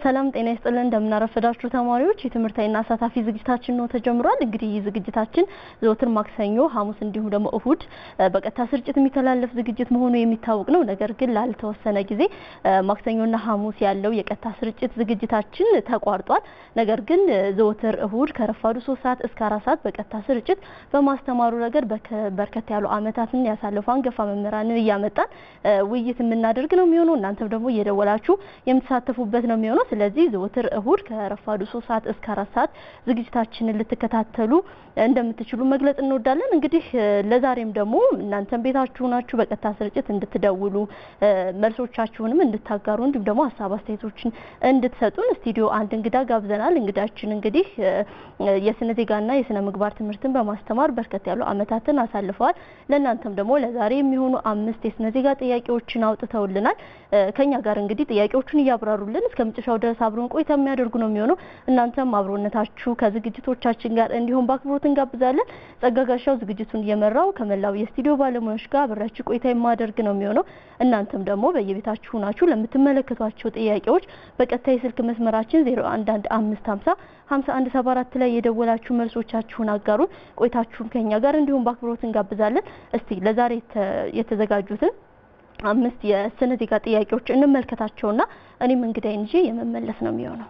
ሰላም ጤና ይስጥልን እንደምናረፈዳችሁ ተማሪዎች የትምህርታዊና አሳታፊ ዝግጅታችን ነው ተጀምሯል። እንግዲህ ይህ ዝግጅታችን ዘወትር ማክሰኞ፣ ሐሙስ እንዲሁም ደግሞ እሁድ በቀጥታ ስርጭት የሚተላለፍ ዝግጅት መሆኑ የሚታወቅ ነው። ነገር ግን ላልተወሰነ ጊዜ ማክሰኞና ሐሙስ ያለው የቀጥታ ስርጭት ዝግጅታችን ተቋርጧል። ነገር ግን ዘወትር እሁድ ከረፋዱ ሶስት ሰዓት እስከ አራት ሰዓት በቀጥታ ስርጭት በማስተማሩ ረገድ በርከት ያሉ ዓመታትን ያሳለፉ አንጋፋ መምህራንን እያመጣን ውይይት የምናደርግ ነው የሚሆነው። እናንተም ደግሞ እየደወላችሁ የምትሳተፉበት ነው የሚሆነው። ስለዚህ ዘወትር እሁድ ከረፋዱ ሶስት ሰዓት እስከ አራት ሰዓት ዝግጅታችንን ልትከታተሉ እንደምትችሉ መግለጽ እንወዳለን። እንግዲህ ለዛሬም ደግሞ እናንተም ቤታችሁ ናችሁ በቀጥታ ስርጭት እንድትደውሉ መልሶቻችሁንም እንድታጋሩ እንዲሁም ደግሞ ሀሳብ አስተያየቶችን እንድትሰጡን ስቱዲዮ አንድ እንግዳ ጋብዘናል። እንግዳችን እንግዲህ የስነ ዜጋና የስነ ምግባር ትምህርትን በማስተማር በርከት ያሉ ዓመታትን አሳልፈዋል። ለእናንተም ደግሞ ለዛሬ የሚሆኑ አምስት የስነ ዜጋ ጥያቄዎችን አውጥተውልናል። ከኛ ጋር እንግዲህ ጥያቄዎቹን እያብራሩልን እስከ መጨረሻው ድረስ አብሮን ቆይታ የሚያደርጉ ነው የሚሆነው። እናንተም አብሮነታችሁ ከዝግጅቶቻችን ጋር እንዲሁም በአክብሮት እንጋብዛለን። ጸጋጋሻው ዝግጅቱን እየመራው ከመላው የስቱዲዮ ባለሙያዎች ጋር አብራችሁ ቆይታ የማደርግ ነው የሚሆነው። እናንተም ደግሞ በየቤታችሁ ናችሁ ለምትመለከቷቸው ጥያቄዎች በቀጥታ የስልክ መስመራችን 011550 5174 ላይ የደወላችሁ መልሶቻችሁን አጋሩን። ቆይታችሁን ከኛ ጋር እንዲሁም በአክብሮት እንጋብዛለን። እስቲ ለዛሬ የተዘጋጁትን አምስት የስነ ዜጋ ጥያቄዎች እንመልከታቸውና እኔም እንግዳይን ይዤ የመመለስ ነው የሚሆነው።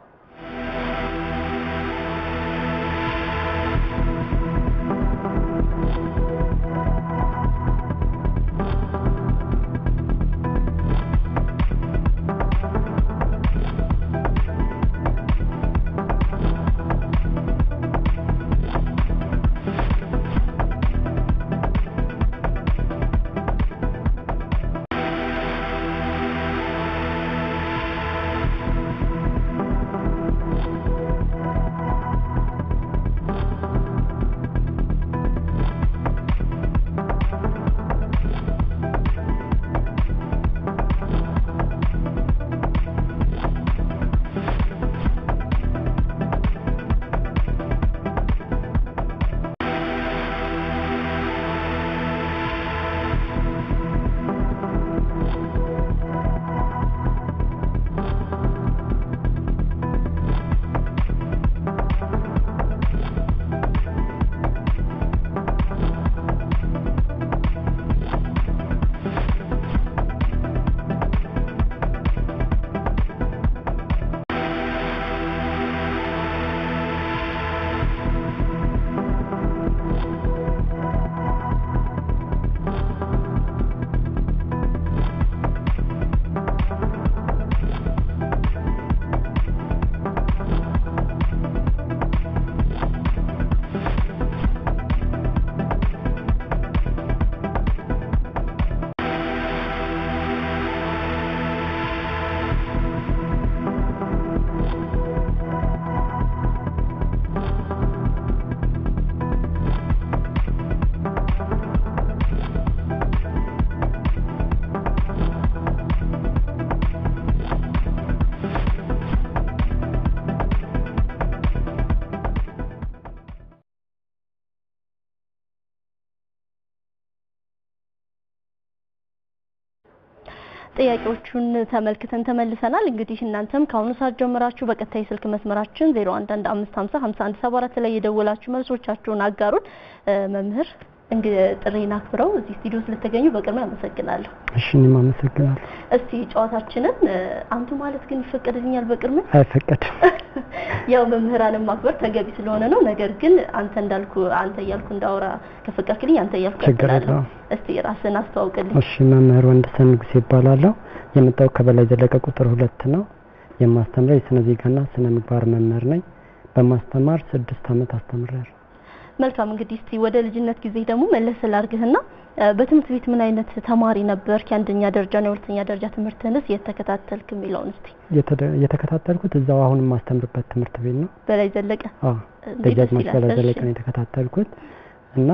ጥያቄዎቹን ተመልክተን ተመልሰናል። እንግዲህ እናንተም ከአሁኑ ሰዓት ጀምራችሁ በቀጥታ የስልክ መስመራችን 0115505174 ላይ የደወላችሁ መልሶቻችሁን አጋሩን። መምህር እንግዲህ ጥሪን አክብረው እዚህ ስቱዲዮ ስለተገኙ በቅድሚያ አመሰግናለሁ። እሺ እኔም አመሰግናለሁ። እስቲ ጨዋታችንን አንቱ ማለት ግን ይፈቀድልኛል? በቅድሚያ አይፈቀድም። ያው መምህራንን ማክበር ተገቢ ስለሆነ ነው። ነገር ግን አንተ እንዳልኩ አንተ እያልኩ እንዳወራ ከፈቀድክልኝ አንተ እያልኩ ችግር ቀጥላለሁ። የለውም። እስቲ ራስን አስተዋውቅልኝ። እሺ መምህር ወንደሰን ንጉሴ ይባላለሁ። የመጣው ከበላይ ዘለቀ ቁጥር ሁለት ነው። የማስተምረው የስነ ዜጋና ስነ ምግባር መምህር ነኝ። በማስተማር ስድስት ዓመት አስተምሬያለሁ። መልካም እንግዲህ እስቲ ወደ ልጅነት ጊዜ ደግሞ መለስ ላርግህና በትምህርት ቤት ምን አይነት ተማሪ ነበርክ? የአንደኛ ደረጃ ነው የሁለተኛ ደረጃ ትምህርትንስ የተከታተልክ የሚለውን እስቲ። የተደ- የተከታተልኩት እዛው አሁን የማስተምርበት ትምህርት ቤት ነው። በላይ ዘለቀ አዎ እንዴት ደስ ደጃዝማች ይላል። በላይ ዘለቀ እሺ። ነው የተከታተልኩት እና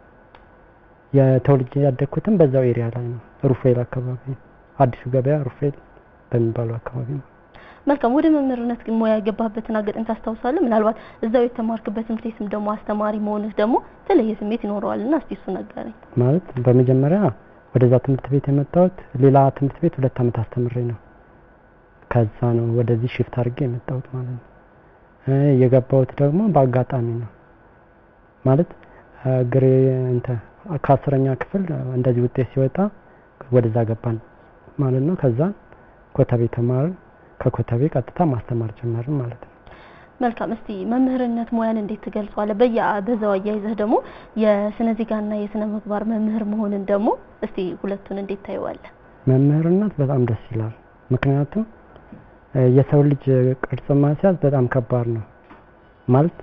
የተወልጄ ያደግኩትም በዛው ኤሪያ ላይ ነው። ሩፌል አካባቢ አዲሱ ገበያ ሩፌል በሚባለው አካባቢ ነው። መልካም ወደ መምህርነት ግን ሙያ የገባህበትን አጋጣሚ ታስታውሳለህ? ምናልባት እዛው የተማርክበት ትምህርት ቤትም ደግሞ አስተማሪ መሆንህ ደግሞ የተለየ ስሜት ይኖረዋልና እስቲ እሱ ነገረኝ። ማለት በመጀመሪያ ወደዛ ትምህርት ቤት የመጣሁት ሌላ ትምህርት ቤት ሁለት ዓመት አስተምሬ ነው። ከዛ ነው ወደዚህ ሽፍት አድርጌ የመጣሁት ማለት ነው። የገባሁት ደግሞ በአጋጣሚ ነው ማለት ግሬ እንትን ከአስረኛ ክፍል እንደዚህ ውጤት ሲወጣ ወደዛ ገባን ማለት ነው። ከዛ ኮተቤ ተማርን። ከኮተቤ ቀጥታ ማስተማር ጀመርን ማለት ነው። መልካም። እስቲ መምህርነት ሙያን እንዴት ትገልጸዋለህ? በያ በዛው አያይዘህ ደግሞ የስነ ዜጋና የስነ ምግባር መምህር መሆንን ደግሞ እስቲ ሁለቱን እንዴት ታየዋለህ? መምህርነት በጣም ደስ ይላል። ምክንያቱም የሰው ልጅ ቅርጽ ማስያዝ በጣም ከባድ ነው ማለት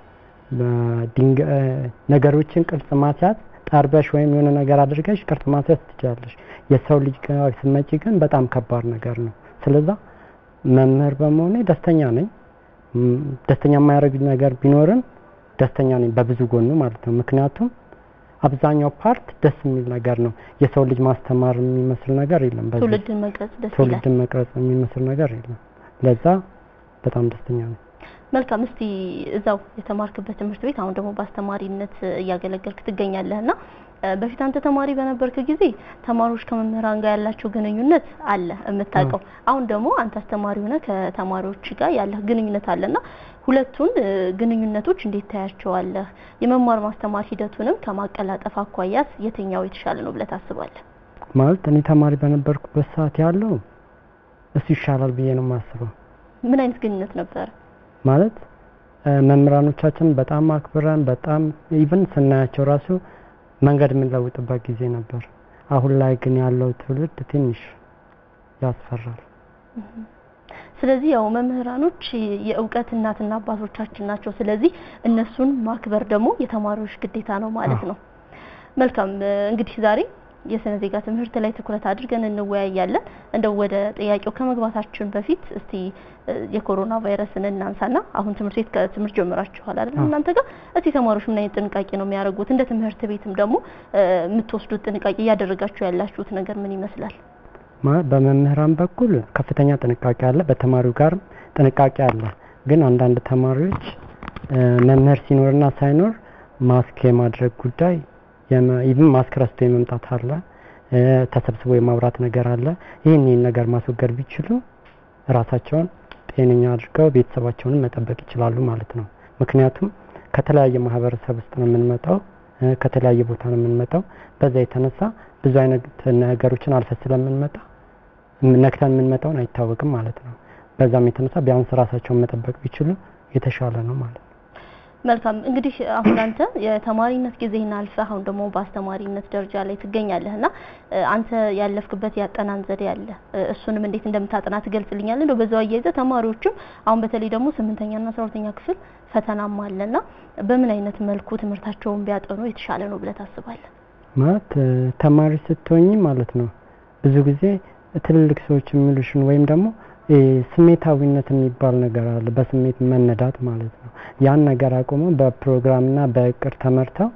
ነገሮችን ቅርጽ ማስያዝ ጠርበሽ ወይም የሆነ ነገር አድርገሽ ቅርጽ ማስያዝ ትችላለሽ። የሰው ልጅ ጋር ስትመጪ ግን በጣም ከባድ ነገር ነው። ስለዛ መምህር በመሆኔ ደስተኛ ነኝ። ደስተኛ የማያደርግ ነገር ቢኖርም ደስተኛ ነኝ በብዙ ጎኑ ማለት ነው። ምክንያቱም አብዛኛው ፓርት ደስ የሚል ነገር ነው። የሰው ልጅ ማስተማር የሚመስል ነገር የለም። በዚህ ትውልድን መቅረጽ ደስ ይላል። ትውልድን መቅረጽ የሚመስል ነገር የለም። ለዛ በጣም ደስተኛ ነኝ። መልካም። እስቲ እዛው የተማርክበት ትምህርት ቤት አሁን ደግሞ በአስተማሪነት እያገለገልክ ትገኛለህ እና በፊት አንተ ተማሪ በነበርክ ጊዜ ተማሪዎች ከመምህራን ጋር ያላቸው ግንኙነት አለ የምታውቀው። አሁን ደግሞ አንተ አስተማሪ ሆነ ከተማሪዎች ጋር ያለህ ግንኙነት አለና ሁለቱን ግንኙነቶች እንዴት ታያቸዋለህ? የመማር ማስተማር ሂደቱንም ከማቀላጠፍ አኳያስ የትኛው የተሻለ ነው ብለህ ታስባለህ? ማለት እኔ ተማሪ በነበርኩበት ሰዓት ያለው እሱ ይሻላል ብዬ ነው የማስበው። ምን አይነት ግንኙነት ነበረ? ማለት መምህራኖቻችን በጣም አክብረን በጣም ኢቭን ስናያቸው ራሱ መንገድ የምንለውጥበት ጊዜ ነበር። አሁን ላይ ግን ያለው ትውልድ ትንሽ ያስፈራል። ስለዚህ ያው መምህራኖች የእውቀት እናትና አባቶቻችን ናቸው። ስለዚህ እነሱን ማክበር ደግሞ የተማሪዎች ግዴታ ነው ማለት ነው። መልካም እንግዲህ ዛሬ የስነ ዜጋ ትምህርት ላይ ትኩረት አድርገን እንወያያለን። እንደው ወደ ጥያቄው ከመግባታችን በፊት እስቲ የኮሮና ቫይረስን እናንሳና አሁን ትምህርት ቤት ከትምህርት ጀምራችኋል አይደል? እናንተ ጋር እስቲ ተማሪዎች ምን አይነት ጥንቃቄ ነው የሚያደርጉት? እንደ ትምህርት ቤትም ደግሞ የምትወስዱት ጥንቃቄ እያደረጋችሁ ያላችሁት ነገር ምን ይመስላል? በመምህራን በኩል ከፍተኛ ጥንቃቄ አለ፣ በተማሪው ጋርም ጥንቃቄ አለ። ግን አንዳንድ ተማሪዎች መምህር ሲኖርና ሳይኖር ማስክ የማድረግ ጉዳይ ኢቭን ማስክ ረስቶ የመምጣት አለ፣ ተሰብስቦ የማውራት ነገር አለ። ይህን ይህን ነገር ማስወገድ ቢችሉ ራሳቸውን ጤነኛ አድርገው ቤተሰባቸውንም መጠበቅ ይችላሉ ማለት ነው። ምክንያቱም ከተለያየ ማህበረሰብ ውስጥ ነው የምንመጣው፣ ከተለያየ ቦታ ነው የምንመጣው። በዛ የተነሳ ብዙ አይነት ነገሮችን አልፈ ስለምንመጣ ነክተን የምንመጣውን አይታወቅም ማለት ነው። በዛም የተነሳ ቢያንስ ራሳቸውን መጠበቅ ቢችሉ የተሻለ ነው ማለት ነው። መልካም እንግዲህ አሁን አንተ የተማሪነት ጊዜህን አልፈህ አሁን ደግሞ በአስተማሪነት ደረጃ ላይ ትገኛለህ እና አንተ ያለፍክበት ያጠናን ዘዴ አለ። እሱንም እንዴት እንደምታጠና ትገልጽልኛለህ? እንደው በዛው አያይዘህ ተማሪዎችም አሁን በተለይ ደግሞ ስምንተኛና አስራ ሁለተኛ ክፍል ፈተናም አለና በምን አይነት መልኩ ትምህርታቸውን ቢያጠኑ የተሻለ ነው ብለህ ታስባለህ? ማለት ተማሪ ስትሆኝ ማለት ነው ብዙ ጊዜ ትልልቅ ሰዎች የሚሉሽን ወይም ደግሞ ስሜታዊነት የሚባል ነገር አለ። በስሜት መነዳት ማለት ነው። ያን ነገር አቁመው በፕሮግራምና በእቅድ ተመርተው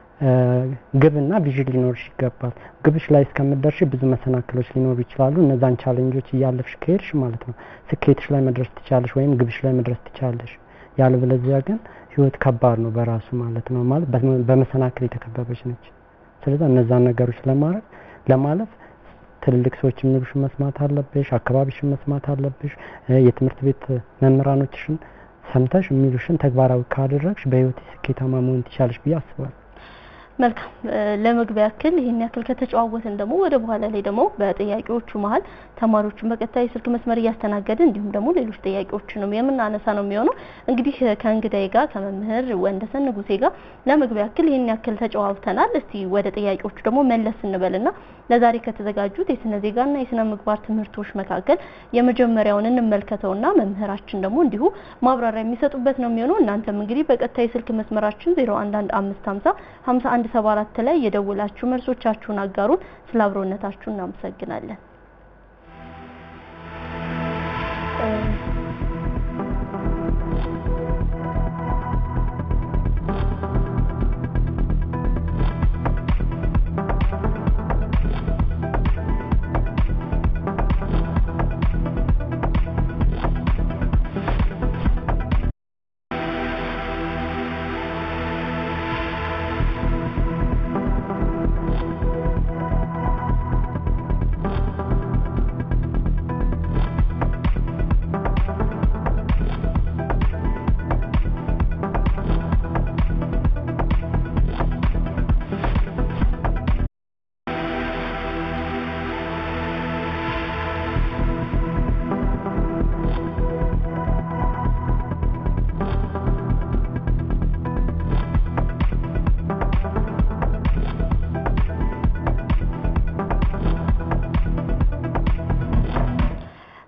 ግብና ቪዥን ሊኖርሽ ይገባል። ግብሽ ላይ እስከምትደርሽ ብዙ መሰናክሎች ሊኖሩ ይችላሉ። እነዛን ቻሌንጆች እያለፍሽ ከሄድሽ ማለት ነው ስኬትሽ ላይ መድረስ ትቻለሽ፣ ወይም ግብሽ ላይ መድረስ ትቻለሽ። ያለበለዚያ ግን ህይወት ከባድ ነው በራሱ ማለት ነው። ማለት በመሰናክል የተከበበች ነች። ስለዚህ እነዛን ነገሮች ለማድረግ ለማለፍ ትልልቅ ሰዎች የሚሉሽን መስማት አለብሽ። አካባቢሽን መስማት አለብሽ። የትምህርት ቤት መምህራኖችሽን ሰምተሽ የሚሉሽን ተግባራዊ ካደረግሽ በህይወት ስኬታማ መሆን ትችላለሽ ብዬ አስባለሁ። መልካም ለመግቢያ ያክል ይህን ያክል ከተጨዋወትን ደግሞ ወደ በኋላ ላይ ደግሞ በጥያቄዎቹ መሀል ተማሪዎቹን በቀጥታ የስልክ መስመር እያስተናገድን እንዲሁም ደግሞ ሌሎች ጥያቄዎችንም የምናነሳ ነው የሚሆነው። እንግዲህ ከእንግዳዬ ጋር ከመምህር ወንደሰን ንጉሴ ጋር ለመግቢያ ያክል ይህን ያክል ተጨዋውተናል። እስቲ ወደ ጥያቄዎቹ ደግሞ መለስ እንበልና ለዛሬ ከተዘጋጁት የስነ ዜጋና የስነ ምግባር ትምህርቶች መካከል የመጀመሪያውን እንመልከተውና መምህራችን ደግሞ እንዲሁ ማብራሪያ የሚሰጡበት ነው የሚሆነው። እናንተም እንግዲህ በቀጥታ የስልክ መስመራችን 011550 51 74 ላይ የደውላችሁ መልሶቻችሁን አጋሩን። ስለ አብሮነታችሁ እናመሰግናለን።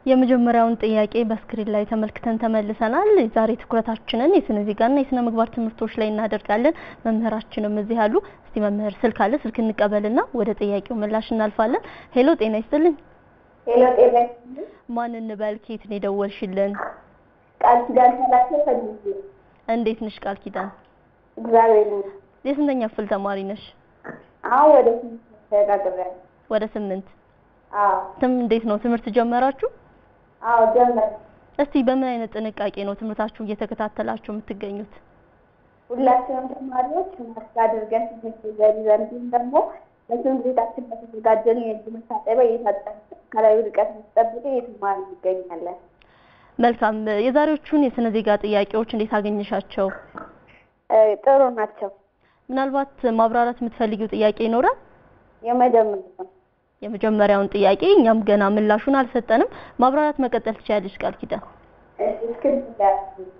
የመጀመሪያውን ጥያቄ በስክሪን ላይ ተመልክተን ተመልሰናል። ዛሬ ትኩረታችንን የስነ ዜጋና የስነ ምግባር ትምህርቶች ላይ እናደርጋለን። መምህራችንም እዚህ አሉ። እስቲ መምህር ስልክ አለ፣ ስልክ እንቀበልና ወደ ጥያቄው ምላሽ እናልፋለን። ሄሎ፣ ጤና ይስጥልኝ። ሄሎ ጤና ይስጥልኝ። ማን እንበል? ከየት ነው የደወልሽልን? ቃል ኪዳን ሰላሴ ፈልጌ። እንዴት ነሽ ቃል ኪዳን? እግዚአብሔር ይመስገን። የስንተኛ ክፍል ተማሪ ነሽ? አሁን ወደ ስምንት ተሸጋግሬያለሁ። ወደ ስምንት አዎ ትም እንዴት ነው ትምህርት ጀመራችሁ? አዎ ጀመር እስቲ በምን አይነት ጥንቃቄ ነው ትምህርታችሁን እየተከታተላችሁ የምትገኙት? ሁላችንም ተማሪዎች ማስክ አድርገን ትምህርት ይዘን እንዲሁም ደግሞ በትምህርት ቤታችን በተዘጋጀን የእጅ መታጠቢያ እየታጠብን አካላዊ ርቀት ጠብቀን እየተማርን እንገኛለን። መልካም። የዛሬዎቹን የስነ ዜጋ ጥያቄዎች እንዴት አገኘሻቸው? እ ጥሩ ናቸው። ምናልባት ማብራራት የምትፈልጊው ጥያቄ ይኖራል? የመጀመሪያው የመጀመሪያውን ጥያቄ እኛም ገና ምላሹን አልሰጠንም። ማብራራት መቀጠል ትችያለሽ ቃል ኪዳን። እስክሪፕት ላይ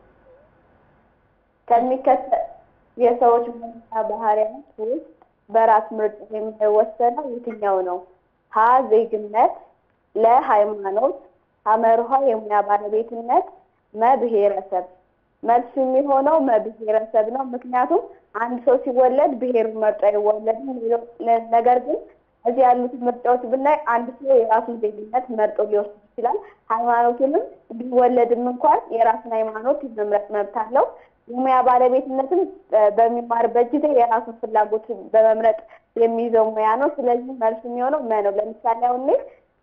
ከሚከተል የሰዎች መለያ ባህሪያት ውስጥ በራስ ምርጫ የሚወሰነው የትኛው ነው? ሀ ዜግነት፣ ለ ሃይማኖት፣ ሐመርሃ የሙያ ባለቤትነት፣ መ ብሔረሰብ። መልሱ የሚሆነው መ ብሔረሰብ ነው። ምክንያቱም አንድ ሰው ሲወለድ ብሔሩን መርጦ አይወለድም። ሌሎ- ነገር ግን እዚህ ያሉት ምርጫዎች ብናይ አንድ ሰው የራሱን ዜግነት መርጦ ሊወስድ ይችላል። ሃይማኖቱንም ቢወለድም እንኳን የራሱን ሃይማኖት የመምረጥ መብት አለው። የሙያ ባለቤትነትም እ በሚማርበት ጊዜ የራሱን ፍላጎት በመምረጥ የሚይዘው ሙያ ነው። ስለዚህ መልሱ የሚሆነው መ ነው። ለምሳሌ አሁን እኔ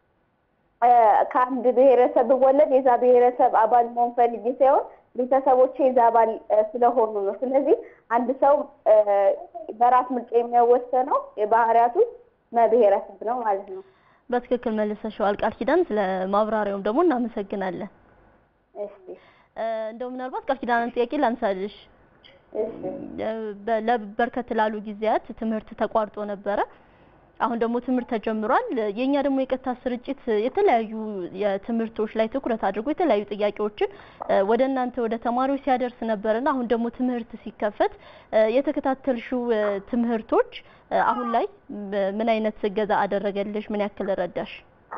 እ ከአንድ ብሔረሰብ ብወለድ የዛ ብሔረሰብ አባል መሆን ፈልጌ ሳይሆን ቤተሰቦቼ የዛ አባል እ ስለሆኑ ነው። ስለዚህ አንድ ሰው እ በራስ ምርጫ የሚወሰነው የባህሪያቱ መ ብሔረሰብ ነው ማለት ነው። በትክክል መልሰሽዋል ቃል ኪዳን። ስለ ማብራሪያውም ደግሞ እናመሰግናለን። እሺ እ እንደው ምናልባት ቃል ኪዳንን ጥያቄ ላንሳልሽ። እሺ በ- ለበርከት ላሉ ጊዜያት ትምህርት ተቋርጦ ነበረ። አሁን ደግሞ ትምህርት ተጀምሯል። የኛ ደግሞ የቀጥታ ስርጭት የተለያዩ የትምህርቶች ላይ ትኩረት አድርጎ የተለያዩ ጥያቄዎችን እ ወደ እናንተ ወደ ተማሪዎች ሲያደርስ ነበርና አሁን ደግሞ ትምህርት ሲከፈት እ የተከታተልሽው እ ትምህርቶች እ አሁን ላይ ም- ምን አይነት እገዛ አደረገልሽ? ምን ያክል ረዳሽ?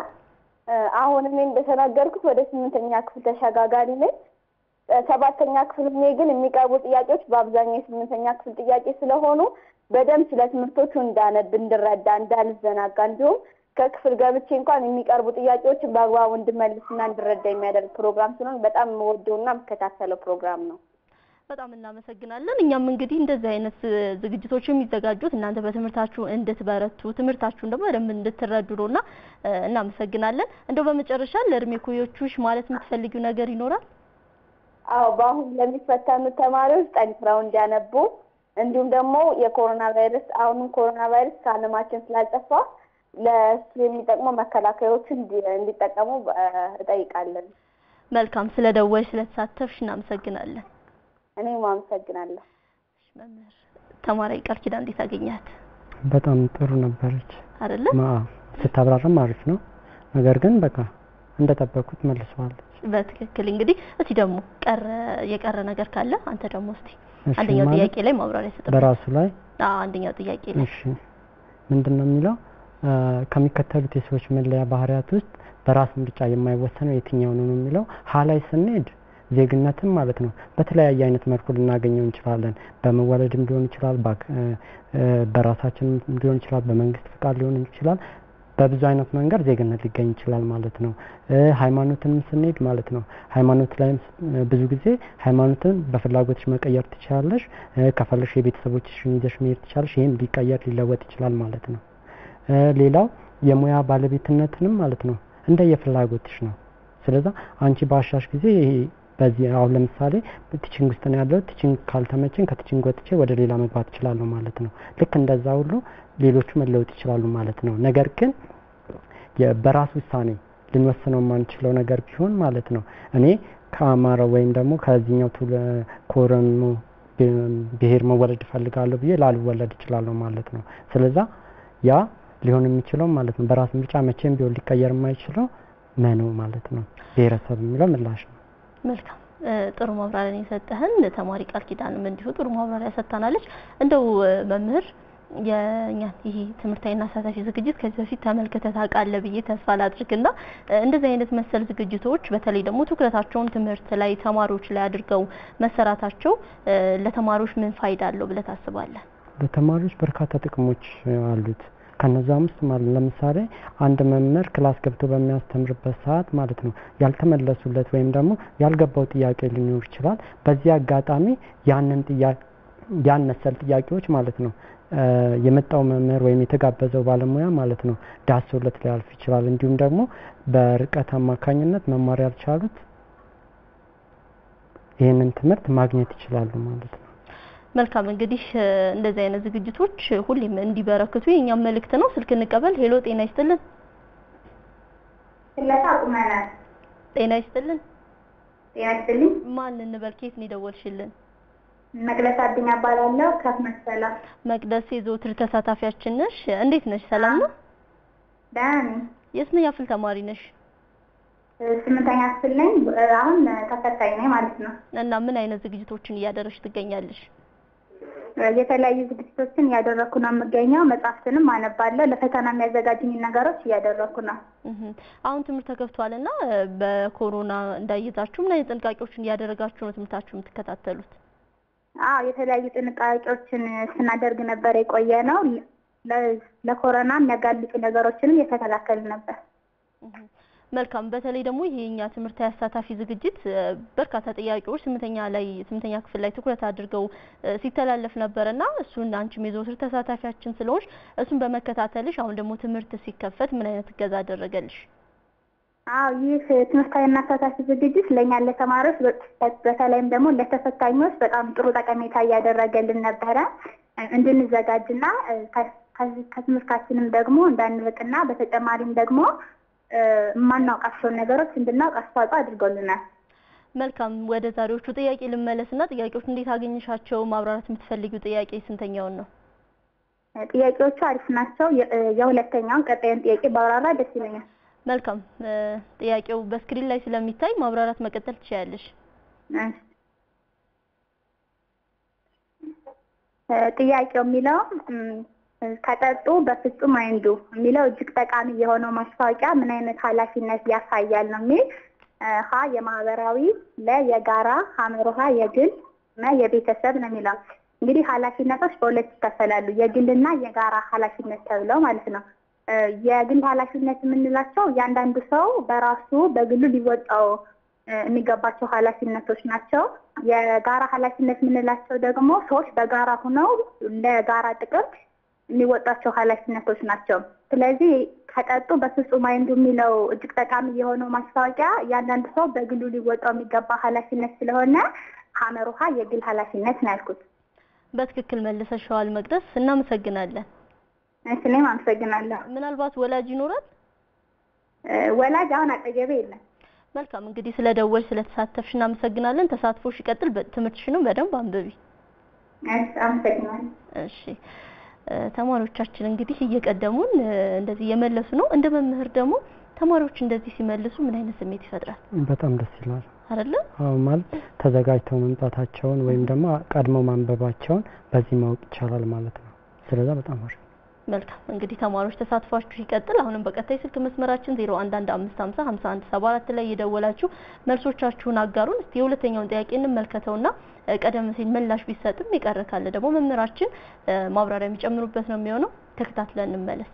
እ አሁን እኔ እንደተናገርኩት ወደ ስምንተኛ ክፍል ተሸጋጋሪ ነኝ። እ ሰባተኛ ክፍል ሆኜ ግን የሚቀርቡ ጥያቄዎች በአብዛኛው የስምንተኛ ክፍል ጥያቄ ስለሆኑ በደንብ ስለ ትምህርቶቹ እንዳነብ፣ እንድረዳ፣ እንዳልዘናጋ እንዲሁም ከክፍል ገብቼ እንኳን የሚቀርቡ ጥያቄዎችን በአግባቡ እንድመልስና እንድረዳ የሚያደርግ ፕሮግራም ስለሆነ በጣም የምወደውና የምከታተለው ፕሮግራም ነው። በጣም እናመሰግናለን። እኛም እንግዲህ እንደዚህ አይነት እ ዝግጅቶች የሚዘጋጁት እናንተ በትምህርታችሁ እንድትበረቱ ትምህርታችሁን ደግሞ በደንብ እንድትረዱ ነውና እ እናመሰግናለን። እንደው በመጨረሻ ለእድሜ ኩዮቹሽ ማለት የምትፈልጊው ነገር ይኖራል? አዎ በአሁን ለሚፈተኑ ተማሪዎች ጠንክረው እንዲያነቡ እንዲሁም ደግሞ የኮሮና ቫይረስ አሁንም ኮሮና ቫይረስ ከዓለማችን ስላልጠፋ ለእሱ የሚጠቅሙ መከላከያዎችን እንዲ- እንዲጠቀሙ እ እጠይቃለን። መልካም ስለ ደወልሽ ስለተሳተፍሽ እናመሰግናለን። እኔም አመሰግናለሁ። እሺ፣ መምህር ተማሪ ቃል ኪዳን እንዴት አገኛት? በጣም ጥሩ ነበረች። አይደለ? ማ ስታብራራም አሪፍ ነው። ነገር ግን በቃ እንደጠበኩት መልሰዋለች። በትክክል እንግዲህ እስቲ ደግሞ ቀረ የቀረ ነገር ካለ አንተ ደግሞ እስቲ እሺ አንደኛው ማለት ጥያቄ ላይ ማብራሪያ ስጥ። በራሱ ላይ አዎ አንደኛው ጥያቄ ላይ እሺ ምንድን ነው የሚለው አ፣ ከሚከተሉት የሰዎች መለያ ባህሪያት ውስጥ በራስ ምርጫ የማይወሰነው የትኛው ነው ነው የሚለው ሀ ላይ ስንሄድ ዜግነትን ማለት ነው በተለያየ አይነት መልኩ ልናገኘው እንችላለን። በመወለድም ሊሆን ይችላል፣ ባክ- እ፣ እ፣ በራሳችንም ሊሆን ይችላል፣ በመንግስት ፍቃድ ሊሆን ይችላል። በብዙ አይነት መንገድ ዜግነት ሊገኝ ይችላል ማለት ነው። እ፣ ሃይማኖትንም ስንሄድ ማለት ነው ሃይማኖት ላይም ስ- እ፣ ብዙ ጊዜ ሃይማኖትን በፍላጎትሽ መቀየር ትችላለሽ። እ፣ ከፈለሽ የቤተሰቦችሽን ይዘሽ መሄድ ትችላለሽ። ይህም ሊቀየር ሊለወጥ ይችላል ማለት ነው። እ፣ ሌላው የሙያ ባለቤትነትንም ማለት ነው እንደ የፍላጎትሽ ነው። ስለዛ አንቺ ባሻሽ ጊዜ ይሄ በዚህ አሁን ለምሳሌ ቲችንግ ውስጥ ነው ያለው። ቲችንግ ካልተመቸኝ ከቲችንግ ወጥቼ ወደ ሌላ መግባት እችላለሁ ማለት ነው። ልክ እንደዛ ሁሉ ሌሎቹ መለወጥ ይችላሉ ማለት ነው። ነገር ግን የ- በራስ ውሳኔ ልንወስነው የማንችለው ነገር ቢሆን ማለት ነው እኔ ከአማራው ወይም ደግሞ ከዚህኛው ቱለ ከኦሮሞ ብ- ብሔር መወለድ እፈልጋለሁ ብዬ ላልወለድ እችላለሁ ማለት ነው። ስለዛ ያ ሊሆን የሚችለው ማለት ነው በራስ ምርጫ መቼም ቢሆን ሊቀየር የማይችለው መነው ማለት ነው። ብሔረሰብ የሚለው ምላሽ ነው። መልካም እ፣ ጥሩ ማብራሪያ የሰጠህን ተማሪ ቃል ኪዳንም እንዲሁ ጥሩ ማብራሪያ ሰጥታናለች። እንደው እ፣ መምህር የኛን ይሄ ትምህርታዊና አሳታፊ ዝግጅት ከዚህ በፊት ተመልክተህ ታውቃለህ ብዬ ተስፋ ላድርግና እንደዚህ አይነት መሰል ዝግጅቶች በተለይ ደግሞ ትኩረታቸውን ትምህርት ላይ ተማሪዎች ላይ አድርገው መሰራታቸው ለተማሪዎች ምን ፋይዳ አለው ብለህ ታስባለህ? ለተማሪዎች በርካታ ጥቅሞች አሉት። ከነዛም ውስጥ ማለት ለምሳሌ አንድ መምህር ክላስ ገብቶ በሚያስተምርበት ሰዓት ማለት ነው ያልተመለሱለት ወይም ደግሞ ያልገባው ጥያቄ ሊኖር ይችላል። በዚህ አጋጣሚ ያንን ጥያቄ ያን መሰል ጥያቄዎች ማለት ነው የመጣው መምህር ወይም የተጋበዘው ባለሙያ ማለት ነው ዳሶለት ሊያልፍ ይችላል። እንዲሁም ደግሞ በርቀት አማካኝነት መማር ያልቻሉት ይህንን ትምህርት ማግኘት ይችላሉ ማለት ነው። መልካም እንግዲህ እንደዚህ አይነት ዝግጅቶች ሁሌም እንዲበረክቱ የኛም መልእክት ነው። ስልክ እንቀበል። ሄሎ፣ ጤና ይስጥልን። ስለታ ቁመናል። ጤና ይስጥልን። ጤና ይስጥልኝ። ማን እንበል? ከየት ነው የደወልሽልን? መቅደስ አድኛ እባላለሁ ከመሰላ። መቅደስ የዘወትር ተሳታፊያችን ነሽ። እንዴት ነሽ? ሰላም ነው? ደህና ነኝ። የስንተኛ ክፍል ተማሪ ነሽ? ስምንተኛ ክፍል ነኝ። አሁን ተፈታኝ ነኝ ማለት ነው። እና ምን አይነት ዝግጅቶችን እያደረግሽ ትገኛለሽ? የተለያዩ ዝግጅቶችን እያደረኩ ነው የምገኘው። መጽሐፍትንም አነባለሁ። ለፈተና የሚያዘጋጅኝ ነገሮች እያደረኩ ነው። አሁን ትምህርት ተከፍቷል እና በኮሮና እንዳይዛችሁ ምን አይነት ጥንቃቄዎችን እያደረጋችሁ ነው ትምህርታችሁ የምትከታተሉት? አዎ የተለያዩ ጥንቃቄዎችን ስናደርግ ነበር የቆየ ነው። ለኮሮና የሚያጋልጡ ነገሮችንም የተከላከል ነበር። መልካም። በተለይ ደግሞ ይሄ የኛ ትምህርታዊ አሳታፊ ዝግጅት በርካታ ጥያቄዎች ስምንተኛ ላይ ስምንተኛ ክፍል ላይ ትኩረት አድርገው ሲተላለፍ ነበርና እሱን አንቺም የዘወትር ተሳታፊያችን ስለሆንሽ እሱን በመከታተልሽ አሁን ደግሞ ትምህርት ሲከፈት ምን አይነት እገዛ አደረገልሽ? አዎ ይህ ትምህርታዊና አሳታፊ ዝግጅት ለእኛ ለተማሪዎች በተለይም ደግሞ ለተፈታኞች በጣም ጥሩ ጠቀሜታ እያደረገልን ነበረ እንድንዘጋጅና ከትምህርታችንም ደግሞ እንዳንርቅና በተጨማሪም ደግሞ የማናውቃቸውን ነገሮች እንድናውቅ አስተዋጽኦ አድርጎልናል። መልካም ወደ ዛሬዎቹ ጥያቄ ልመለስና ጥያቄዎች እንዴት አገኘሻቸው? ማብራራት የምትፈልጊው ጥያቄ ስንተኛውን ነው? ጥያቄዎቹ አሪፍ ናቸው። የሁለተኛውን ቀጣዩን ጥያቄ ባብራራ ደስ ይለኛል። መልካም ጥያቄው በስክሪን ላይ ስለሚታይ ማብራራት መቀጠል ትችያለሽ። ጥያቄው የሚለው ከጠጡ በፍጹም አይንዱ የሚለው እጅግ ጠቃሚ የሆነው ማስታወቂያ ምን አይነት ኃላፊነት ያሳያል ነው የሚል ሀ የማህበራዊ ለ የጋራ ሀመሮሃ የግል መ የቤተሰብ ነው የሚለው እንግዲህ ኃላፊነቶች በሁለት ይከፈላሉ የግልና የጋራ ኃላፊነት ተብለው ማለት ነው የግል ኃላፊነት የምንላቸው እያንዳንዱ ሰው በራሱ በግሉ ሊወጣው የሚገባቸው ኃላፊነቶች ናቸው የጋራ ኃላፊነት የምንላቸው ደግሞ ሰዎች በጋራ ሁነው ለጋራ ጥቅም የሚወጣቸው ኃላፊነቶች ናቸው። ስለዚህ ከጠጡ በፍጹም አይንዱ የሚለው እጅግ ጠቃሚ የሆነው ማስታወቂያ እያንዳንዱ ሰው በግሉ ሊወጣው የሚገባ ኃላፊነት ስለሆነ ሀመር ውሃ የግል ኃላፊነት ነው ያልኩት። በትክክል መልሰሻዋል መቅደስ፣ እናመሰግናለን። እኔም አመሰግናለሁ። ምናልባት ወላጅ ይኖራል? ወላጅ አሁን አጠገቤ የለም። መልካም እንግዲህ ስለ ደወል ስለተሳተፍሽ እናመሰግናለን። ተሳትፎሽ ይቀጥል። ትምህርትሽንም በደንብ አንብቢ። አመሰግናለሁ። እሺ ተማሪዎቻችን እንግዲህ እየቀደሙን እንደዚህ እየመለሱ ነው። እንደ መምህር ደግሞ ተማሪዎች እንደዚህ ሲመልሱ ምን አይነት ስሜት ይፈጥራል? በጣም ደስ ይላል አይደለ? አዎ ማለት ተዘጋጅተው መምጣታቸውን ወይም ደግሞ ቀድመው ማንበባቸውን በዚህ ማወቅ ይቻላል ማለት ነው። ስለዛ በጣም አሪፍ መልካም እንግዲህ ተማሪዎች ተሳትፏችሁ ይቀጥል። አሁንም በቀጣይ ስልክ መስመራችን 0115505174 ላይ እየደወላችሁ መልሶቻችሁን አጋሩን። እስቲ የሁለተኛውን ጥያቄ እንመልከተውና ቀደም ሲል ምላሽ ቢሰጥም የቀረ ካለ ደግሞ መምህራችን ማብራሪያ የሚጨምሩበት ነው የሚሆነው። ተከታትለን እንመለስ።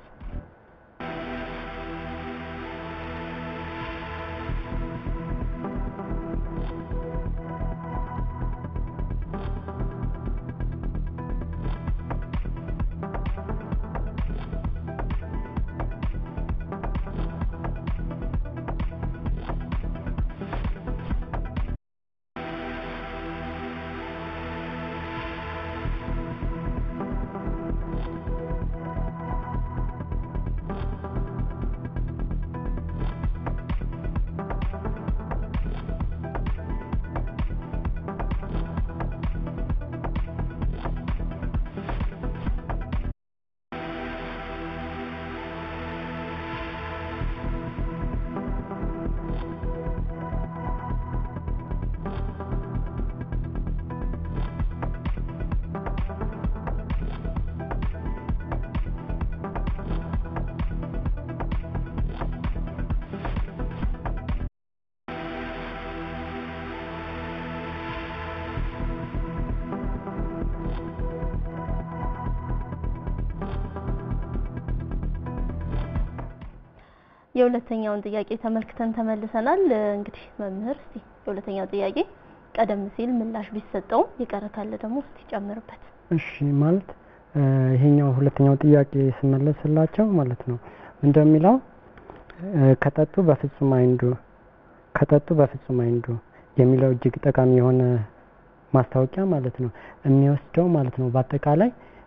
የሁለተኛውን ጥያቄ ተመልክተን ተመልሰናል። እንግዲህ መምህር እስቲ የሁለተኛው ጥያቄ ቀደም ሲል ምላሽ ቢሰጠውም የቀረ ካለ ደግሞ እስቲ ጨምርበት። እሺ ማለት ይሄኛው ሁለተኛው ጥያቄ ስመለስላቸው ማለት ነው እንደሚለው ከጠጡ በፍጹም አይንዱ ከጠጡ በፍጹም አይንዱ የሚለው እጅግ ጠቃሚ የሆነ ማስታወቂያ ማለት ነው የሚወስደው ማለት ነው በአጠቃላይ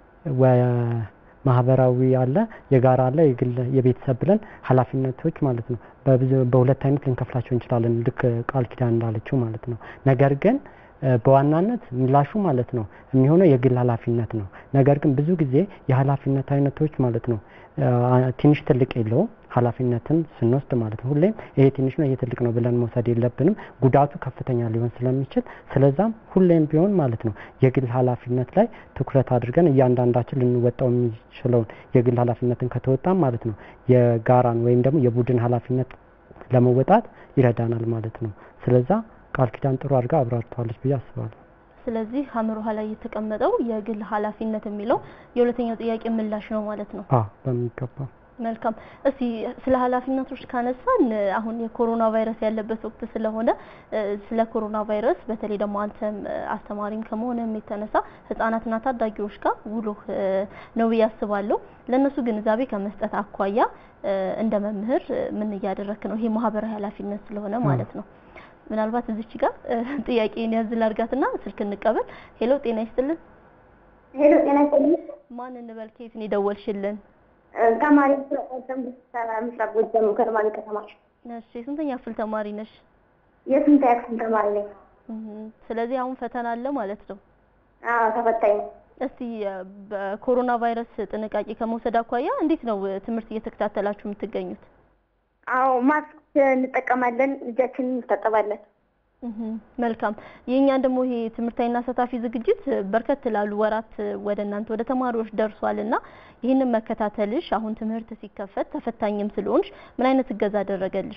ማህበራዊ አለ፣ የጋራ አለ፣ የግል የቤተሰብ ብለን ኃላፊነቶች ማለት ነው በብዙ በሁለት አይነት ልንከፍላቸው እንችላለን። ልክ ቃል ኪዳን እንዳለችው ማለት ነው። ነገር ግን በዋናነት ምላሹ ማለት ነው የሚሆነው የግል ኃላፊነት ነው። ነገር ግን ብዙ ጊዜ የኃላፊነት አይነቶች ማለት ነው ትንሽ ትልቅ የለውም ኃላፊነትን ስንወስድ ማለት ነው። ሁሌም ይሄ ትንሽ ነው ይሄ ትልቅ ነው ብለን መውሰድ የለብንም። ጉዳቱ ከፍተኛ ሊሆን ስለሚችል ስለዛም ሁሌም ቢሆን ማለት ነው የግል ኃላፊነት ላይ ትኩረት አድርገን እያንዳንዳችን ልንወጣው የሚችለውን የግል ኃላፊነትን ከተወጣም ማለት ነው የጋራን ወይም ደግሞ የቡድን ኃላፊነት ለመወጣት ይረዳናል ማለት ነው። ስለዛ ቃል ኪዳን ጥሩ አድርጋ አብራርተዋለች ብዬ አስባለሁ። ስለዚህ ሀመር ውሃ ላይ የተቀመጠው የግል ኃላፊነት የሚለው የሁለተኛው ጥያቄ ምላሽ ነው ማለት ነው። አዎ በሚገባ መልካም። እስቲ ስለ ኃላፊነቶች ካነሳን አሁን የኮሮና ቫይረስ ያለበት ወቅት ስለሆነ ስለ ኮሮና ቫይረስ በተለይ ደግሞ አንተም አስተማሪም ከመሆንም የተነሳ ህጻናትና ታዳጊዎች ጋር ውሎህ ነው ብዬ አስባለሁ። ለእነሱ ግንዛቤ ከመስጠት አኳያ እንደ መምህር ምን እያደረክ ነው? ይሄ ማህበራዊ ኃላፊነት ስለሆነ ማለት ነው። ምናልባት እዚች ጋር ጥያቄን ያዝ ላድርጋትና ስልክ እንቀበል። ሄሎ ጤና ይስጥልን። ሄሎ ጤና ይስጥልኝ። ማን እንበል? ከየት ነው የደወልሽልን? ተማሪ ስለቀደም ምስራቅ ጎጃም ከነማሪ ከተማ። እሺ የስንተኛ ክፍል ተማሪ ነሽ? የስንተኛ ክፍል ተማሪ ነኝ። ስለዚህ አሁን ፈተና አለ ማለት ነው። አዎ ተፈታኝ ነው። እስቲ በኮሮና ቫይረስ ጥንቃቄ ከመውሰድ አኳያ እንዴት ነው ትምህርት እየተከታተላችሁ የምትገኙት? አዎ ማስክ እንጠቀማለን፣ እጃችንን እንታጠባለን። መልካም። የእኛን ደግሞ ይሄ ትምህርታዊና አሳታፊ ዝግጅት በርከት ላሉ ወራት ወደ እናንተ ወደ ተማሪዎች ደርሷል እና ይህንን መከታተልሽ አሁን ትምህርት ሲከፈት ተፈታኝም ስለሆንሽ ምን አይነት እገዛ አደረገልሽ?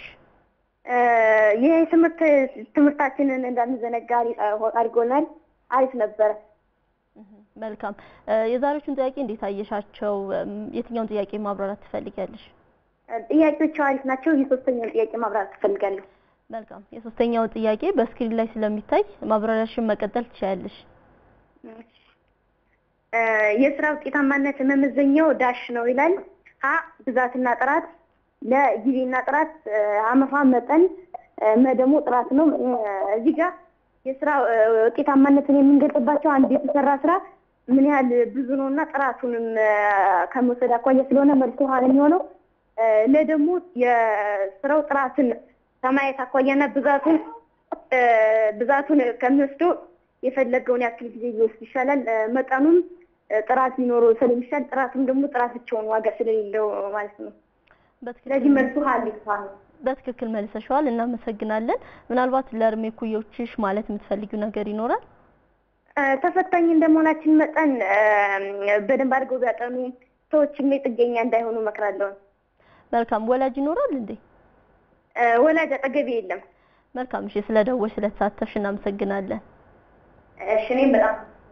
ይህ ትምህርት ትምህርታችንን እንዳንዘነጋ አድርጎናል። አሪፍ ነበረ። መልካም። የዛሬዎቹን ጥያቄ እንዴት አየሻቸው? የትኛውን ጥያቄ ማብራራት ትፈልጊያለሽ? ጥያቄዎቹ አሪፍ ናቸው። የሶስተኛውን ጥያቄ ማብራራት ትፈልጋለሁ። መልካም። የሶስተኛው ጥያቄ በስክሪን ላይ ስለሚታይ ማብራሪያሽን መቀጠል ትችያለሽ። የስራ ውጤታማነት መመዘኛው ዳሽ ነው ይላል። ሀ ብዛትና ጥራት፣ ለ ጊዜና ጥራት፣ አመፋ መጠን፣ መ ደግሞ ጥራት ነው። እዚህ ጋር የስራ ውጤታማነትን የምንገልጽባቸው አንድ የተሰራ ስራ ምን ያህል ብዙ ነው እና ጥራቱንም ከመውሰድ አኳያ ስለሆነ መልሶ ውሃ ነው የሚሆነው። ለ ደግሞ የስራው ጥራትን ከማየት አኳያና ብዛቱን ብዛቱን ከሚወስደው የፈለገውን ያክል ጊዜ ሊወስድ ይሻላል። መጠኑም ጥራት ሊኖረው ስለሚሻል ጥራቱም ደግሞ ጥራት ብቻውን ዋጋ ስለሌለው ማለት ነው። ስለዚህ መልሱ ሀሊፋ ነው። በትክክል መልሰሻዋል። እናመሰግናለን። ምናልባት ለእድሜ ኩዮችሽ ማለት የምትፈልጊው ነገር ይኖራል? ተፈታኝ እንደመሆናችን መጠን በደንብ አድርገው ቢያጠኑ ሰዎችም ጥገኛ እንዳይሆኑ እመክራለሁ። መልካም። ወላጅ ይኖራል እንዴ? ወላጅ አጠገቤ የለም። መልካም። እሺ፣ ስለደወልሽ ስለተሳተፍሽ እናመሰግናለን። እሺ፣ እኔም በጣም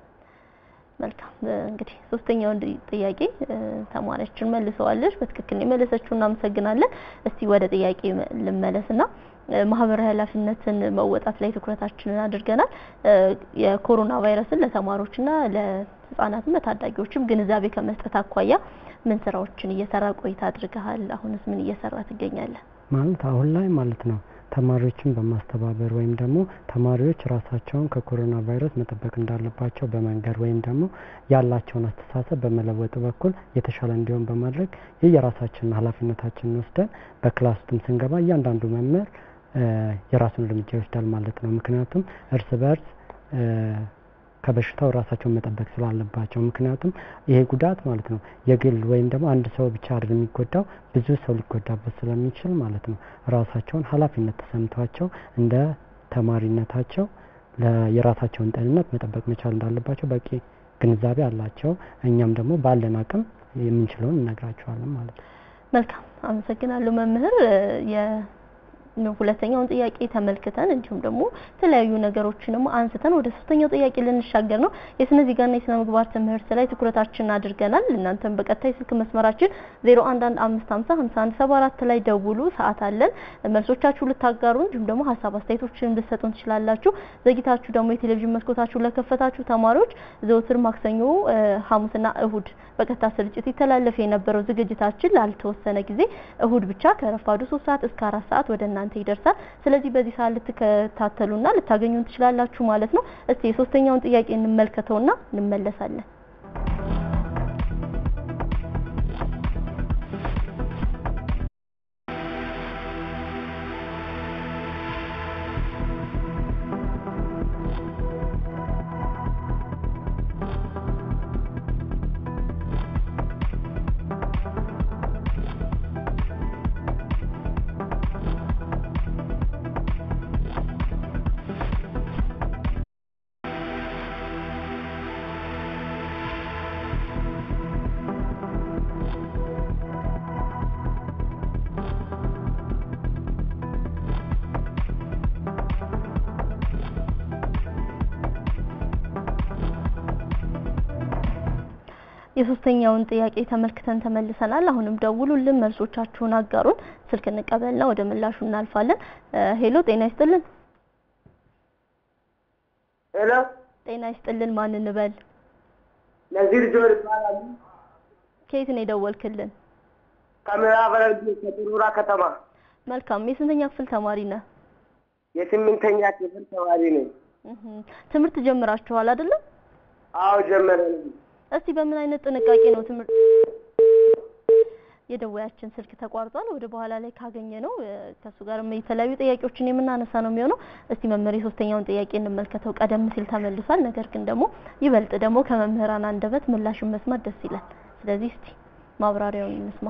መልካም። እንግዲህ ሶስተኛውን ጥያቄ ተማሪያችን መልሰዋለች። በትክክል የመለሰችው እናመሰግናለን። እስቲ ወደ ጥያቄ ልመለስና ማህበራዊ ኃላፊነትን መወጣት ላይ ትኩረታችንን አድርገናል። የኮሮና ቫይረስን ለተማሪዎችና ለህጻናትም ለታዳጊዎችም ግንዛቤ ከመስጠት አኳያ ምን ስራዎችን እየሰራ ቆይታ አድርገሃል? አሁንስ ምን እየሰራ ትገኛለህ? ማለት አሁን ላይ ማለት ነው ተማሪዎችን በማስተባበር ወይም ደግሞ ተማሪዎች ራሳቸውን ከኮሮና ቫይረስ መጠበቅ እንዳለባቸው በመንገድ ወይም ደግሞ ያላቸውን አስተሳሰብ በመለወጥ በኩል የተሻለ እንዲሆን በማድረግ የየራሳችንን ኃላፊነታችንን ወስደን በክላስ ውስጥም ስንገባ እያንዳንዱ መምህር የራሱን እርምጃ ይወስዳል ማለት ነው። ምክንያቱም እርስ በርስ ከበሽታው ራሳቸውን መጠበቅ ስላለባቸው። ምክንያቱም ይሄ ጉዳት ማለት ነው የግል ወይም ደግሞ አንድ ሰው ብቻ አይደለም የሚጎዳው ብዙ ሰው ሊጎዳበት ስለሚችል ማለት ነው ራሳቸውን ኃላፊነት ተሰምቷቸው እንደ ተማሪነታቸው የራሳቸውን ጤንነት መጠበቅ መቻል እንዳለባቸው በቂ ግንዛቤ አላቸው። እኛም ደግሞ ባለን አቅም የምንችለውን እነግራቸዋለን ማለት ነው። መልካም አመሰግናለሁ መምህር። ሁለተኛውን ጥያቄ ተመልክተን እንዲሁም ደግሞ የተለያዩ ነገሮችንም አንስተን ወደ ሶስተኛው ጥያቄ ልንሻገር ነው። የስነ ዜጋና የስነ ምግባር ትምህርት ላይ ትኩረታችንን አድርገናል። እናንተም በቀጥታ የስልክ መስመራችን 0115505174 ላይ ደውሉ። ሰዓት አለን። መልሶቻችሁ ልታጋሩ እንዲሁም ደግሞ ሀሳብ አስተያየቶችን ልትሰጡን ትችላላችሁ። ዘግይታችሁ ደግሞ የቴሌቪዥን መስኮታችሁ ለከፈታችሁ ተማሪዎች ዘወትር ማክሰኞ፣ ሐሙስና እሁድ በቀጥታ ስርጭት ይተላለፍ የነበረው ዝግጅታችን ላልተወሰነ ጊዜ እሁድ ብቻ ከረፋዱ 3 ሰዓት እስከ 4 ሰዓት ወደ እናንተ ይደርሳል። ስለዚህ በዚህ ሰዓት ልትከታተሉና ልታገኙን ትችላላችሁ ማለት ነው። እስቲ የሶስተኛውን ጥያቄ እንመልከተውና እንመለሳለን። የሶስተኛውን ጥያቄ ተመልክተን ተመልሰናል። አሁንም ደውሉልን፣ መልሶቻችሁን አጋሩን። ስልክ እንቀበልና ወደ ምላሹ እናልፋለን። ሄሎ፣ ጤና ይስጥልን። ሄሎ፣ ጤና ይስጥልን። ማን እንበል? ነዚር ጆር ይባላሉ። ከየት ነው የደወልክልን? ከምዕራብ ሐረርጌ ከጥሩራ ከተማ። መልካም። የስንተኛ ክፍል ተማሪ ነህ? የስምንተኛ ክፍል ተማሪ ነኝ። እህ ትምህርት ጀምራችኋል አይደለም? አዎ ጀመረን። እስቲ በምን አይነት ጥንቃቄ ነው ትምህርት የደወያችን ስልክ ተቋርጧል። ወደ በኋላ ላይ ካገኘ ነው ከሱ ጋር የተለያዩ ጥያቄዎችን የምናነሳ ነው የሚሆነው። እስቲ መምህር የሶስተኛውን ጥያቄ እንመልከተው። ቀደም ሲል ተመልሷል። ነገር ግን ደግሞ ይበልጥ ደግሞ ከመምህራን አንደበት ምላሽን መስማት ደስ ይላል። ስለዚህ እስቲ ማብራሪያውን እንስማ።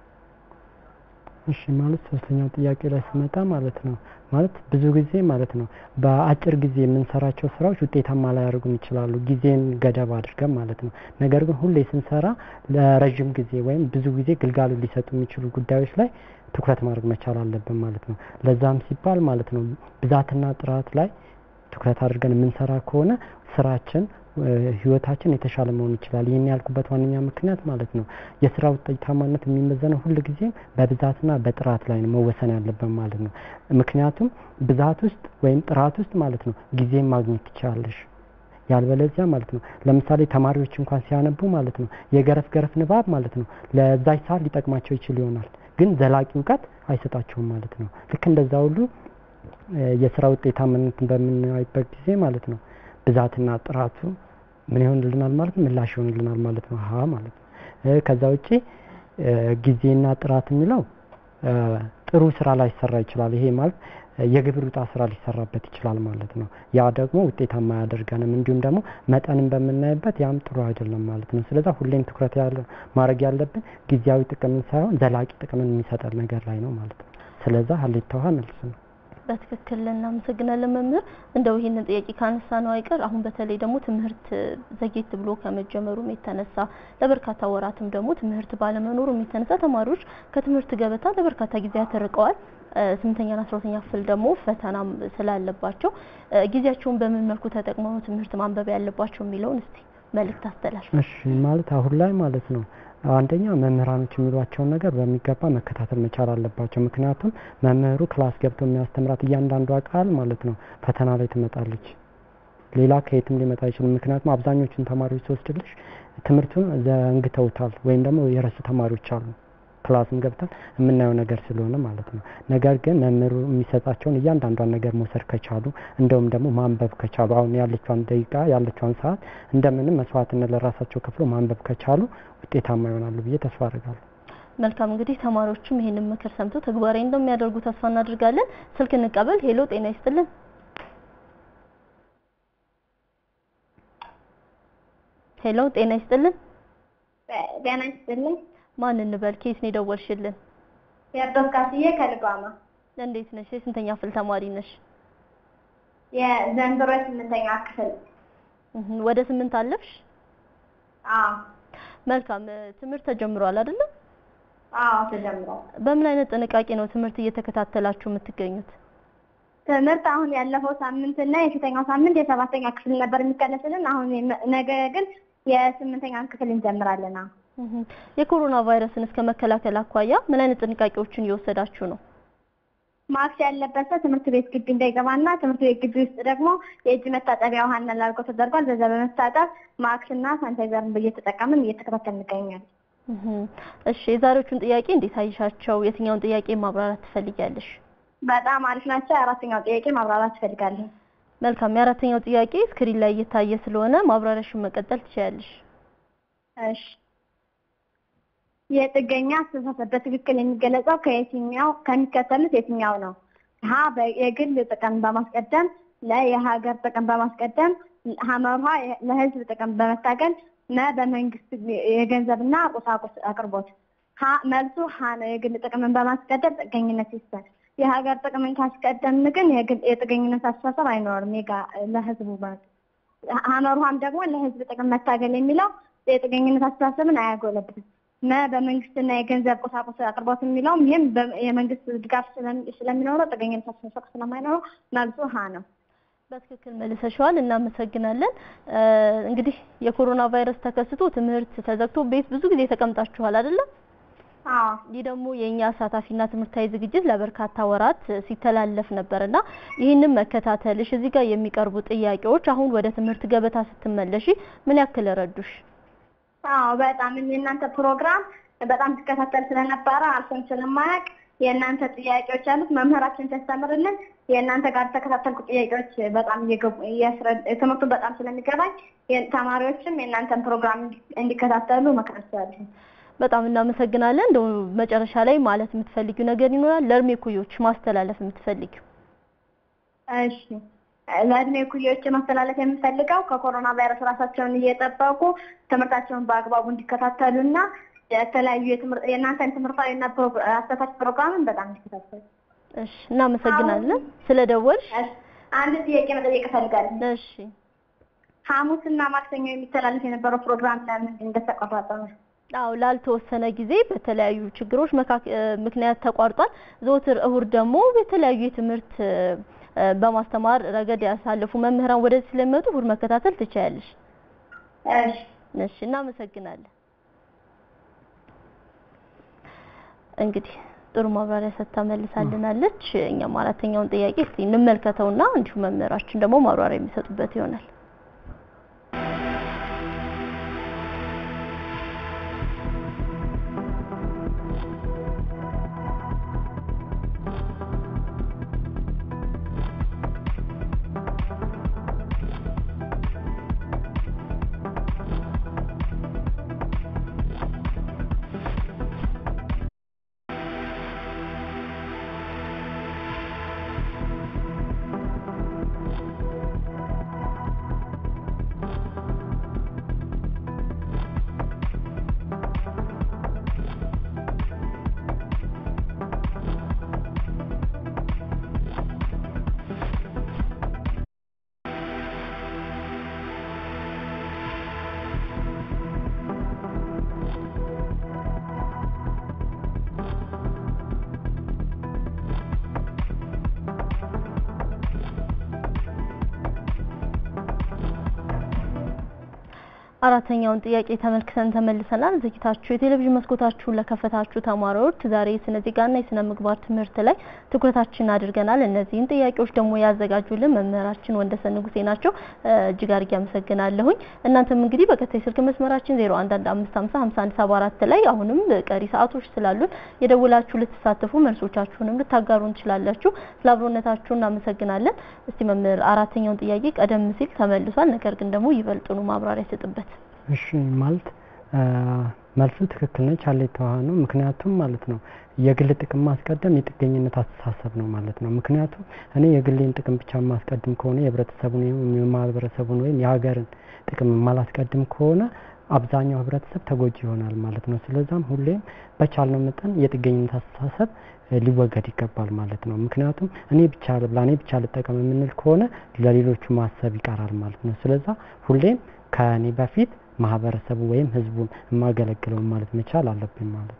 እሺ ማለት ሶስተኛው ጥያቄ ላይ ስመጣ ማለት ነው ማለት ብዙ ጊዜ ማለት ነው በአጭር ጊዜ የምንሰራቸው ስራዎች ውጤታማ ላያደርጉን ይችላሉ፣ ጊዜን ገደብ አድርገን ማለት ነው። ነገር ግን ሁሌ ስንሰራ ለረዥም ጊዜ ወይም ብዙ ጊዜ ግልጋሎት ሊሰጡ የሚችሉ ጉዳዮች ላይ ትኩረት ማድረግ መቻል አለብን ማለት ነው። ለዛም ሲባል ማለት ነው ብዛትና ጥራት ላይ ትኩረት አድርገን የምንሰራ ከሆነ ስራችን ህይወታችን የተሻለ መሆን ይችላል። ይህን ያልኩበት ዋነኛ ምክንያት ማለት ነው የስራ ውጤታማነት የሚመዘነው ሁል ጊዜ በብዛትና በጥራት ላይ ነው መወሰን ያለበት ማለት ነው። ምክንያቱም ብዛት ውስጥ ወይም ጥራት ውስጥ ማለት ነው ጊዜን ማግኘት ትችላለሽ። ያልበለዚያ ማለት ነው ለምሳሌ ተማሪዎች እንኳን ሲያነቡ ማለት ነው የገረፍ ገረፍ ንባብ ማለት ነው ለዛች ሰዓት ሊጠቅማቸው ይችል ይሆናል፣ ግን ዘላቂ እውቀት አይሰጣቸውም ማለት ነው። ልክ እንደዛ ሁሉ የስራ ውጤታማነትን በምናይበት ጊዜ ማለት ነው ብዛትና ጥራቱ ምን ይሆንልናል ማለት ነው ምላሽ ይሆንልናል ማለት ነው። ሀ ማለት ነው። ከዛ ውጪ ጊዜና ጥራት የሚለው ጥሩ ስራ ላይ ይሰራ ይችላል። ይሄ ማለት የግብር ውጣ ስራ ሊሰራበት ይችላል ማለት ነው። ያ ደግሞ ውጤታማ አያደርገንም። እንዲሁም ደግሞ መጠንን በምናይበት ያም ጥሩ አይደለም ማለት ነው። ስለዛ ሁሌም ትኩረት ያለ ማድረግ ያለብን ጊዜያዊ ጥቅምን ሳይሆን ዘላቂ ጥቅምን የሚሰጠን ነገር ላይ ነው ማለት ነው። ስለዛ ሀሌታ ውሃ መልስ ነው። በትክክል እናመሰግናለን መምህር። እንደው ይህንን ጥያቄ ካነሳ ነው አይቀር አሁን በተለይ ደግሞ ትምህርት ዘጌት ብሎ ከመጀመሩም የተነሳ ለበርካታ ወራትም ደግሞ ትምህርት ባለመኖሩም የተነሳ ተማሪዎች ከትምህርት ገበታ ለበርካታ ጊዜያት ተርቀዋል። ስምንተኛና አስራ ሁለተኛ ክፍል ደግሞ ፈተናም ስላለባቸው ጊዜያቸውን በምን መልኩ ተጠቅመው ነው ትምህርት ማንበብ ያለባቸው የሚለውን እስቲ መልእክት አስተላልፍ። እሺ ማለት አሁን ላይ ማለት ነው አንደኛ መምህራኖች የሚሏቸውን ነገር በሚገባ መከታተል መቻል አለባቸው። ምክንያቱም መምህሩ ክላስ ገብቶ የሚያስተምራት እያንዳንዷ ቃል ማለት ነው ፈተና ላይ ትመጣለች። ሌላ ከየትም ሊመጣ አይችልም። ምክንያቱም አብዛኞቹን ተማሪዎች ሲወስድልሽ ትምህርቱን ዘንግተውታል ወይም ደግሞ የረሱ ተማሪዎች አሉ። ክላስም ገብተን የምናየው ነገር ስለሆነ ማለት ነው። ነገር ግን መምህሩ የሚሰጣቸውን እያንዳንዷን ነገር መውሰድ ከቻሉ እንደውም ደግሞ ማንበብ ከቻሉ አሁን ያለቿን ደቂቃ ያለቿን ሰዓት እንደምንም መስዋዕትነት ለራሳቸው ከፍሎ ማንበብ ከቻሉ ውጤታማ ይሆናሉ ብዬ ተስፋ አድርጋለሁ። መልካም እንግዲህ ተማሪዎችም ይሄንን ምክር ሰምተው ተግባራዊ እንደሚያደርጉ ተስፋ እናድርጋለን። ስልክ እንቀበል። ሄሎ ጤና ይስጥልን። ሄሎ ጤና ይስጥልን። ጤና ይስጥልኝ። ማን እንበል? ከየት ነው የደወልሽልን? የርዶስ ካስዬ ከልጓማ። እንዴት ነሽ? የስንተኛ ክፍል ተማሪ ነሽ? የዘንድሮ የስምንተኛ ክፍል። እህ ወደ ስምንት አለፍሽ? አዎ መልካም ትምህርት ተጀምሯል አይደለም? አዎ ተጀምሯል። በምን አይነት ጥንቃቄ ነው ትምህርት እየተከታተላችሁ የምትገኙት? ትምህርት አሁን ያለፈው ሳምንት እና የፊተኛው ሳምንት የሰባተኛ ክፍል ነበር የሚቀነስልን። አሁን የመ- ነገ ግን የስምንተኛ ክፍል እንጀምራለን። አሁን እህ፣ የኮሮና ቫይረስን እስከ መከላከል አኳያ ምን አይነት ጥንቃቄዎችን እየወሰዳችሁ ነው? ማክስ ያለበት ሰው ትምህርት ቤት ግቢ እንዳይገባና ትምህርት ቤት ግቢ ውስጥ ደግሞ የእጅ መታጠቢያ ውሃና ላልጎ ተደርጓል። በዛ በመታጠብ ማክስ እና ሳኒታይዘርን እየተጠቀምን እየተከታተል እንገኛለን። እህ፣ እሺ የዛሬዎቹን ጥያቄ እንዴት አይሻቸው? የትኛውን ጥያቄ ማብራራት ትፈልጊያለሽ? በጣም አሪፍ ናቸው። የአራተኛው ጥያቄ ማብራራት እፈልጋለሁ። መልካም። የአራተኛው ጥያቄ ስክሪን ላይ እየታየ ስለሆነ ማብራሪያሽን መቀጠል ትችያለሽ። እሺ የጥገኛ አስተሳሰብ በትክክል የሚገለጸው ከየትኛው ከሚከተሉት የትኛው ነው? ሀ በ- የግል ጥቅም በማስቀደም፣ ለ የሀገር ጥቅም በማስቀደም፣ ሐመርሃ ለህዝብ ጥቅም በመታገል፣ መ በመንግስት የገንዘብና ቁሳቁስ አቅርቦት። ሀ መልሱ ሀ ነው። የግል ጥቅምን በማስቀደም ጥገኝነት ይሰጥ። የሀገር ጥቅምን ካስቀደምን ግን የግል የጥገኝነት አስተሳሰብ አይኖርም። የጋ- ለህዝቡ ማለት ሐመርሃም ደግሞ ለህዝብ ጥቅም መታገል የሚለው የጥገኝነት አስተሳሰብን አያጎለብትም። መ በመንግስትና የገንዘብ ቁሳቁስ አቅርቦት የሚለውም ይህም በ- የመንግስት ድጋፍ ስለሚ- ስለሚኖረው ጥገኝነት አስተሳሰብ ስለማይኖረው መልሱ ሀ ነው። በትክክል መልሰሻዋል። እናመሰግናለን። እ፣ እንግዲህ የኮሮና ቫይረስ ተከስቶ ትምህርት ተዘግቶ ቤት ብዙ ጊዜ ተቀምጣችኋል አይደለም? አዎ ይህ ደግሞ የእኛ አሳታፊና ትምህርታዊ ዝግጅት ለበርካታ ወራት ሲተላለፍ ነበርና ይህንን መከታተልሽ እዚህ ጋር የሚቀርቡ ጥያቄዎች አሁን ወደ ትምህርት ገበታ ስትመለሺ ምን ያክል ረዱሽ? አዎ በጣም የእናንተ ፕሮግራም በጣም ሲከታተል ስለነበረ አልፎም ስለማያውቅ የእናንተ ጥያቄዎች አሉት መምህራችን ሲያስተምርልን የእናንተ ጋር ተከታተልኩ ጥያቄዎች በጣም እየገቡ እያስረ- ትምህርቱ በጣም ስለሚገባኝ የ- ተማሪዎችም የእናንተን ፕሮግራም እንዲ- እንዲከታተሉ መክራቸዋለሁ። በጣም እናመሰግናለን። እንደው መጨረሻ ላይ ማለት የምትፈልጊው ነገር ይኖራል? ለእድሜ ኩዮች ማስተላለፍ የምትፈልጊው? እሺ ለእድሜ ኩዮች ማስተላለፍ የምፈልገው ከኮሮና ቫይረስ ራሳቸውን እየጠበቁ ትምህርታቸውን በአግባቡ እንዲከታተሉና የተለያዩ የትምህርት የእናንተን ትምህርታዊና ፕሮግ- አሳታፊ ፕሮግራምን በጣም እንዲከታተሉ። እሺ፣ እናመሰግናለን ስለደወልሽ። እሺ፣ አንድ ጥያቄ መጠየቅ እፈልጋለሁ። እሺ፣ ሐሙስና ማክሰኞ የሚተላለፍ የነበረው ፕሮግራም ለምን እንደተቋረጠ ነው? አዎ ላልተወሰነ ጊዜ በተለያዩ ችግሮች መካከ- እ፣ ምክንያት ተቋርጧል። ዘወትር እሁድ ደግሞ የተለያዩ የትምህርት እ፣ እ፣ በማስተማር ረገድ ያሳለፉ መምህራን ወደዚህ ስለሚመጡ እሁድ መከታተል ትችያለሽ። እሺ እሺ፣ እናመሰግናለን። እንግዲህ ጥሩ ማብራሪያ ሰጥታ መልሳልናለች። እኛም አራተኛውን ጥያቄ እስቲ እንመልከተውና እንዲሁ መምህራችን ደግሞ ማብራሪያ የሚሰጡበት ይሆናል። አራተኛውን ጥያቄ ተመልክተን ተመልሰናል። ዝግጅታችሁ የቴሌቪዥን መስኮታችሁን ለከፈታችሁ ተማሪዎች ዛሬ የስነ ዜጋና የስነ ምግባር ትምህርት ላይ ትኩረታችን አድርገናል። እነዚህን ጥያቄዎች ደግሞ ያዘጋጁልን መምህራችን ወንደሰን ንጉሴ ናቸው። እ፣ እጅግ አድርጌ አመሰግናለሁኝ። እናንተም እንግዲህ በቀጣይ ስልክ መስመራችን 0115505174 ላይ አሁንም ቀሪ ሰዓቶች ስላሉን የደውላችሁ ልትሳተፉ መልሶቻችሁንም ልታጋሩን ትችላላችሁ። ስለ አብሮነታችሁ እናመሰግናለን። እስቲ መምህር አራተኛውን ጥያቄ ቀደም ሲል ተመልሷል፣ ነገር ግን ደግሞ ይበልጥኑ ማብራሪያ ይሰጥበት። እሺ ማለት አ፣ መልሱ ትክክል ነች አለ የተዋሃ ነው። ምክንያቱም ማለት ነው የግል ጥቅም ማስቀደም የጥገኝነት አስተሳሰብ ነው ማለት ነው። ምክንያቱም እኔ የግሌን ጥቅም ብቻ ማስቀድም ከሆነ የህብረተሰቡን ወይም የማህበረሰቡን ወይም የሀገርን ጥቅም ማላስቀድም ከሆነ አብዛኛው ህብረተሰብ ተጎጂ ይሆናል ማለት ነው። ስለዛም ሁሌም በቻልነው መጠን የጥገኝነት አስተሳሰብ እ፣ ሊወገድ ይገባል ማለት ነው። ምክንያቱም እኔ ብቻ ልብላ፣ እኔ ብቻ ልጠቀም የምንል ከሆነ ለሌሎቹ ማሰብ ይቀራል ማለት ነው። ስለዛ ሁሌም ከእኔ በፊት ማህበረሰቡ ወይም ህዝቡን የማገለግለውን ማለት መቻል አለብኝ ማለት ነው።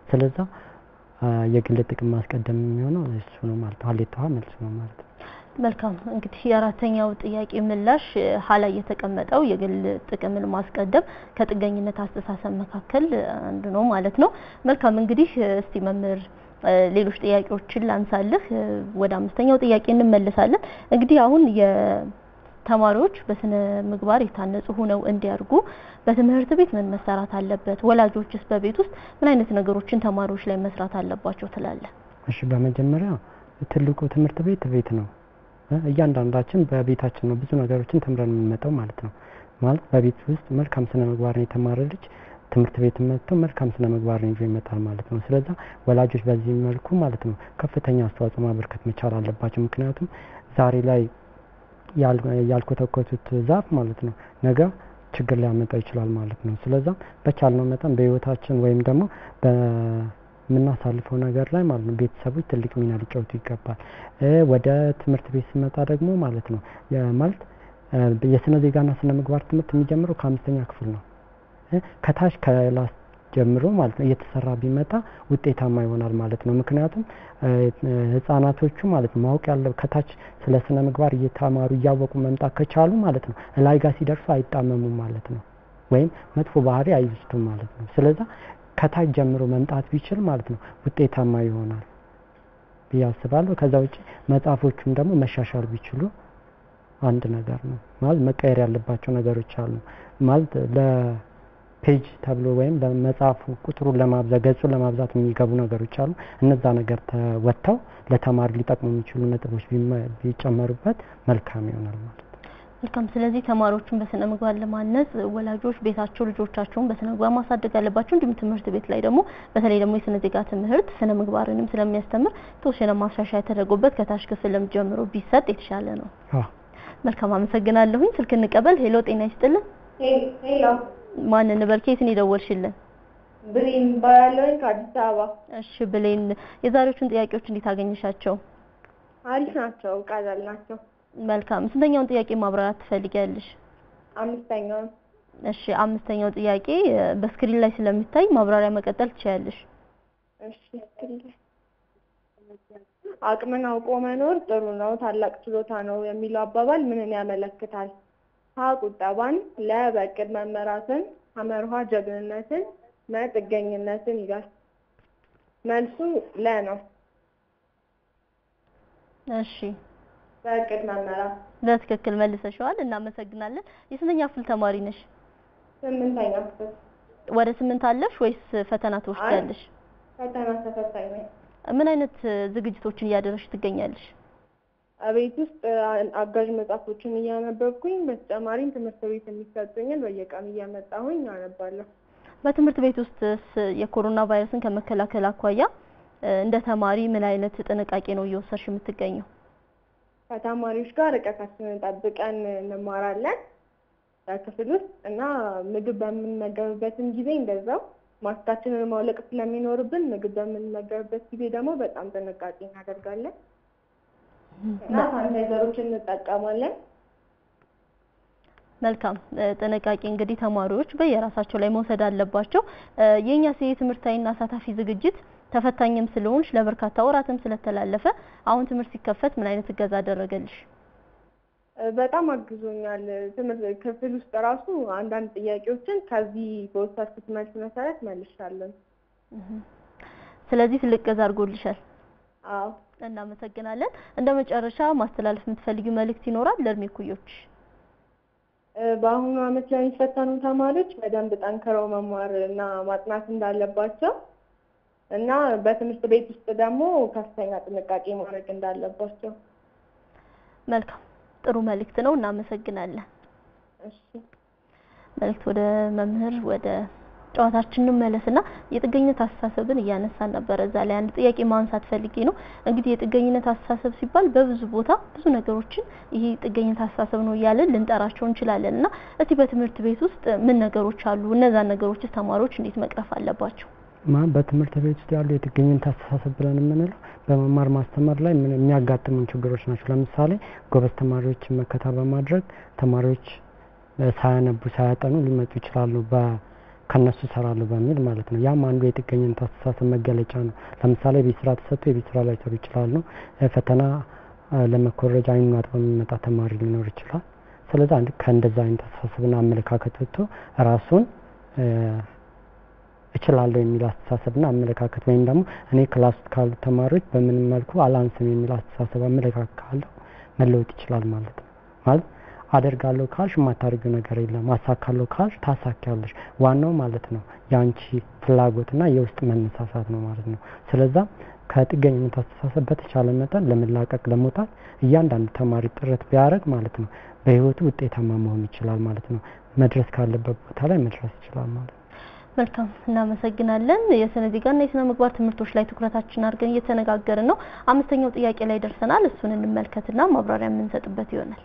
ስለዛ የግል ጥቅም ማስቀደም የሚሆነው እሱ ነው ማለት ነው። ሀሌታዋ መልስ ነው ማለት ነው። መልካም እንግዲህ የአራተኛው ጥያቄ ምላሽ ሀ ላይ የተቀመጠው የግል ጥቅምን ማስቀደም ከጥገኝነት አስተሳሰብ መካከል አንዱ ነው ማለት ነው። መልካም እንግዲህ እስቲ መምህር ሌሎች ጥያቄዎችን ላንሳልህ። ወደ አምስተኛው ጥያቄ እንመለሳለን። እንግዲህ አሁን የተማሪዎች በስነ ምግባር የታነጹ ሆነው እንዲያድጉ በትምህርት ቤት ምን መሰራት አለበት? ወላጆችስ በቤት ውስጥ ምን አይነት ነገሮችን ተማሪዎች ላይ መስራት አለባቸው ትላለህ? እሺ በመጀመሪያ ትልቁ ትምህርት ቤት ቤት ነው። እያንዳንዳችን በቤታችን ነው ብዙ ነገሮችን ተምረን የምንመጣው ማለት ነው። ማለት በቤት ውስጥ መልካም ስነ ምግባርን የተማረ ልጅ ትምህርት ቤት መጥቶ መልካም ስነ ምግባርን ይዞ ይመጣል ማለት ነው። ስለዛ ወላጆች በዚህ መልኩ ማለት ነው ከፍተኛ አስተዋጽኦ ማበርከት መቻል አለባቸው። ምክንያቱም ዛሬ ላይ ያልኮተኮቱት ዛፍ ማለት ነው ነገ ችግር ሊያመጣ ይችላል ማለት ነው። ስለዛ በቻልነው መጠን በህይወታችን ወይም ደግሞ የምናሳልፈው ነገር ላይ ማለት ነው ቤተሰቦች ትልቅ ሚና ሊጫወቱ ይገባል። ወደ ትምህርት ቤት ስመጣ ደግሞ ማለት ነው ማለት የስነ ዜጋና ስነ ምግባር ትምህርት የሚጀምረው ከአምስተኛ ክፍል ነው። ከታች ከላስ ጀምሮ ማለት ነው እየተሰራ ቢመጣ ውጤታማ ይሆናል ማለት ነው። ምክንያቱም ህጻናቶቹ ማለት ነው ማወቅ ያለው ከታች ስለ ስነ ምግባር እየተማሩ እያወቁ መምጣት ከቻሉ ማለት ነው ላይ ጋር ሲደርሱ አይጣመሙም ማለት ነው። ወይም መጥፎ ባህሪ አይወስዱም ማለት ነው። ስለዛ ከታች ጀምሮ መምጣት ቢችል ማለት ነው ውጤታማ ይሆናል ብዬ አስባለሁ። ከዛ ውጭ መጽሐፎቹም ደግሞ መሻሻል ቢችሉ አንድ ነገር ነው ማለት መቀየር ያለባቸው ነገሮች አሉ ማለት ለፔጅ ተብሎ ወይም ለመጽሐፉ ቁጥሩን ለማብዛት ገጹን ለማብዛት የሚገቡ ነገሮች አሉ። እነዛ ነገር ተወጥተው ለተማሪ ሊጠቅሙ የሚችሉ ነጥቦች ቢጨመሩበት መልካም ይሆናል ማለት ነው። መልካም። ስለዚህ ተማሪዎችን በስነ ምግባር ለማነጽ ወላጆች ቤታቸው ልጆቻቸውን በስነ ምግባር ማሳደግ አለባቸው። እንዲሁም ትምህርት ቤት ላይ ደግሞ በተለይ ደግሞ የስነ ዜጋ ትምህርት ስነ ምግባርንም ስለሚያስተምር የተወሰነ ማሻሻያ ተደርጎበት ከታች ክፍልም ጀምሮ ቢሰጥ የተሻለ ነው። መልካም አመሰግናለሁኝ። ስልክ እንቀበል። ሄሎ ጤና ይስጥልን። ሄሎ ማን እንበል? ከየት ነው የደወልሽልን? ብሬን ባላለኝ ከአዲስ አበባ። እሺ ብሌን፣ የዛሬዎቹን ጥያቄዎች እንዴት አገኘሻቸው? አሪፍ ናቸው፣ ቀላል ናቸው። መልካም። ስንተኛውን ጥያቄ ማብራራት ትፈልጊያለሽ? አምስተኛውን እሺ አምስተኛው ጥያቄ በስክሪን ላይ ስለሚታይ ማብራሪያ መቀጠል ትችያለሽ። እሺ አቅምን አውቆ መኖር ጥሩ ነው፣ ታላቅ ችሎታ ነው የሚለው አባባል ምንን ያመለክታል? ሀ ቁጠባን፣ ለ በእቅድ መመራትን፣ ሐመርሃ ጀግንነትን፣ መ ጥገኝነትን ይላል። መልሱ ለ ነው። እሺ በእቅድ መመራት። በትክክል መልሰሽዋል፣ እናመሰግናለን። የስንተኛ ክፍል ተማሪ ነሽ? ስምንተኛ ክፍል ወደ ስምንት አለሽ ወይስ ፈተና ትወስጃለሽ? ፈተና ተፈታኝ ነኝ። ምን አይነት ዝግጅቶችን እያደረግሽ ትገኛለሽ? ቤት ውስጥ አጋዥ መጽሐፎችን እያነበብኩኝ በተጨማሪም ትምህርት ቤት የሚሰጡኝን በየቀኑ እያመጣሁኝ አነባለሁ። በትምህርት ቤት ውስጥስ የኮሮና ቫይረስን ከመከላከል አኳያ እንደ ተማሪ ምን አይነት ጥንቃቄ ነው እየወሰድሽ የምትገኘው? ከተማሪዎች ጋር ርቀታችንን ጠብቀን እንማራለን ክፍል ውስጥ እና ምግብ በምንመገብበትም ጊዜ እንደዛው ማስካችንን ማውለቅ ስለሚኖርብን ምግብ በምንመገብበት ጊዜ ደግሞ በጣም ጥንቃቄ እናደርጋለን እና ሳኒታይዘሮችን እንጠቀማለን። መልካም ጥንቃቄ እንግዲህ ተማሪዎች በየራሳቸው ላይ መውሰድ አለባቸው። የእኛ የትምህርታዊና አሳታፊ ዝግጅት ተፈታኝም ስለሆንሽ ለበርካታ ወራትም ስለተላለፈ አሁን ትምህርት ሲከፈት ምን አይነት እገዛ አደረገልሽ? በጣም አግዞኛል። ትምህርት ክፍል ውስጥ ራሱ አንዳንድ ጥያቄዎችን ከዚህ በወሰድኩት መልስ መሰረት መልሻለን። ስለዚህ ትልቅ እገዛ አድርጎልሻል። አዎ እናመሰግናለን። እንደ መጨረሻ ማስተላለፍ የምትፈልጊው መልእክት ይኖራል ለእድሜ እኩዮች? በአሁኑ ዓመት ለሚፈተኑ ተማሪዎች በደንብ ጠንክረው መማር እና ማጥናት እንዳለባቸው እና በትምህርት ቤት ውስጥ ደግሞ ከፍተኛ ጥንቃቄ ማድረግ እንዳለባቸው። መልካም ጥሩ መልእክት ነው። እናመሰግናለን። እሺ መልእክት ወደ መምህር ወደ ጨዋታችን እንመለስና የጥገኝነት አስተሳሰብን እያነሳን ነበረ። እዛ ላይ አንድ ጥያቄ ማንሳት ፈልጌ ነው። እንግዲህ የጥገኝነት አስተሳሰብ ሲባል በብዙ ቦታ ብዙ ነገሮችን ይሄ ጥገኝነት አስተሳሰብ ነው እያለን ልንጠራቸው እንችላለን እና እስቲ በትምህርት ቤት ውስጥ ምን ነገሮች አሉ? እነዛን ነገሮችስ ተማሪዎች እንዴት መቅረፍ አለባቸው? ማ በትምህርት ቤት ውስጥ ያሉ የጥገኝነት አስተሳሰብ ብለን የምንለው በመማር ማስተማር ላይ ምን የሚያጋጥሙን ችግሮች ናቸው። ለምሳሌ ጎበዝ ተማሪዎችን መከታ በማድረግ ተማሪዎች ሳያነቡ ሳያጠኑ ሊመጡ ይችላሉ። ከነሱ እሰራለሁ በሚል ማለት ነው። ያም አንዱ የጥገኝነት አስተሳሰብ መገለጫ ነው። ለምሳሌ የቤት ስራ ተሰጥቶ የቤት ስራ ላይሰሩ ይችላሉ። እ፣ ፈተና እ፣ ለመኮረጃ አይኑን አጥቦ የሚመጣ ተማሪ ሊኖር ይችላል። ስለዚህ አንድ ከእንደዛ አይነት አስተሳሰብና አመለካከት ወጥቶ ራሱን እ፣ እችላለሁ የሚል አስተሳሰብና አመለካከት ወይም ደግሞ እኔ ክላስ ውስጥ ካሉ ተማሪዎች በምንም መልኩ አላንስም የሚል አስተሳሰብ አመለካከት ካለው መለወጥ ይችላል ማለት ነው። ማለት አደርጋለሁ ካልሽ የማታደርጊው ነገር የለም፣ አሳካለሁ ካልሽ ታሳኪያለሽ። ዋናው ማለት ነው የአንቺ ፍላጎትና የውስጥ መነሳሳት ነው ማለት ነው። ስለዛ ከጥገኝነት አስተሳሰብ በተቻለ መጠን ለመላቀቅ ለመውጣት እያንዳንዱ ተማሪ ጥረት ቢያደርግ ማለት ነው በህይወቱ ውጤታማ መሆን ይችላል ማለት ነው። መድረስ ካለበት ቦታ ላይ መድረስ ይችላል ማለት ነው። መልካም እናመሰግናለን። የስነ ዜጋና የስነ ምግባር ትምህርቶች ላይ ትኩረታችን አድርገን እየተነጋገርን ነው። አምስተኛው ጥያቄ ላይ ደርሰናል። እሱን እንመልከትና ማብራሪያ የምንሰጥበት ይሆናል።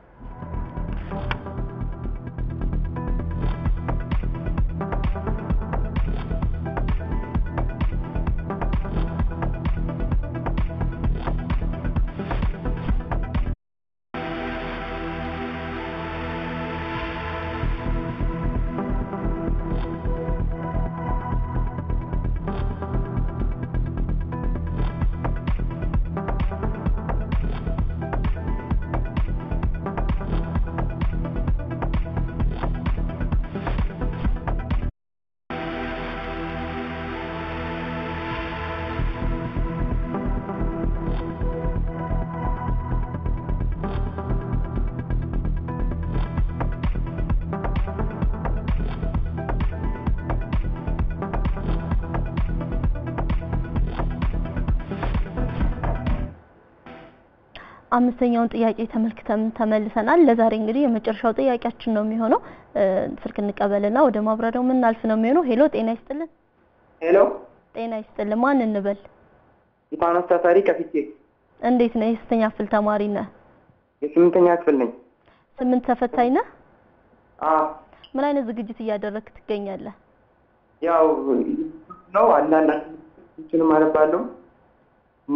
አምስተኛውን ጥያቄ ተመልክተን ተመልሰናል። ለዛሬ እንግዲህ የመጨረሻው ጥያቄያችን ነው የሚሆነው። እ፣ ስልክ እንቀበልና ወደ ማብራሪያው የምናልፍ ነው የሚሆነው። ሄሎ፣ ጤና ይስጥልን። ሄሎ ጤና ይስጥልን። ማን እንበል? ስጢፋኖስ ታሳሪ ከፊቴ እንዴት ነህ? የስንተኛ ክፍል ተማሪ ነህ? የስምንተኛ ክፍል ነኝ። ስምንት ተፈታኝ ነህ? አዎ ምን አይነት ዝግጅት እያደረግክ ትገኛለህ? ያው ነው አንዳንድ እንትንም አነባለሁ እና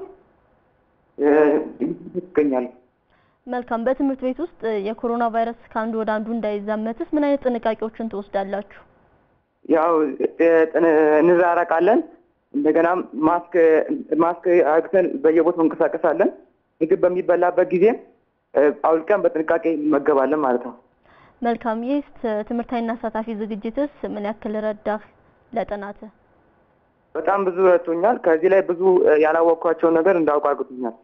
እ፣ ይገኛል መልካም። በትምህርት ቤት ውስጥ እ፣ የኮሮና ቫይረስ ከአንዱ ወደ አንዱ እንዳይዛመትስ ምን አይነት ጥንቃቄዎችን ትወስዳላችሁ? ያው እ፣ ጥን- እንራራቃለን። እንደገናም ማስክ ማስክ አግተን በየቦታው እንቀሳቀሳለን። ምግብ በሚበላበት ጊዜ እ፣ አውልቀን በጥንቃቄ እንመገባለን ማለት ነው። መልካም። ይህ ትምህርታዊና አሳታፊ ዝግጅትስ ምን ያክል ረዳህ ለጥናትህ? በጣም ብዙ ረድቶኛል። ከዚህ ላይ ብዙ እ፣ ያላወቅኳቸውን ነገር እንዳውቅ አድርጎኛል።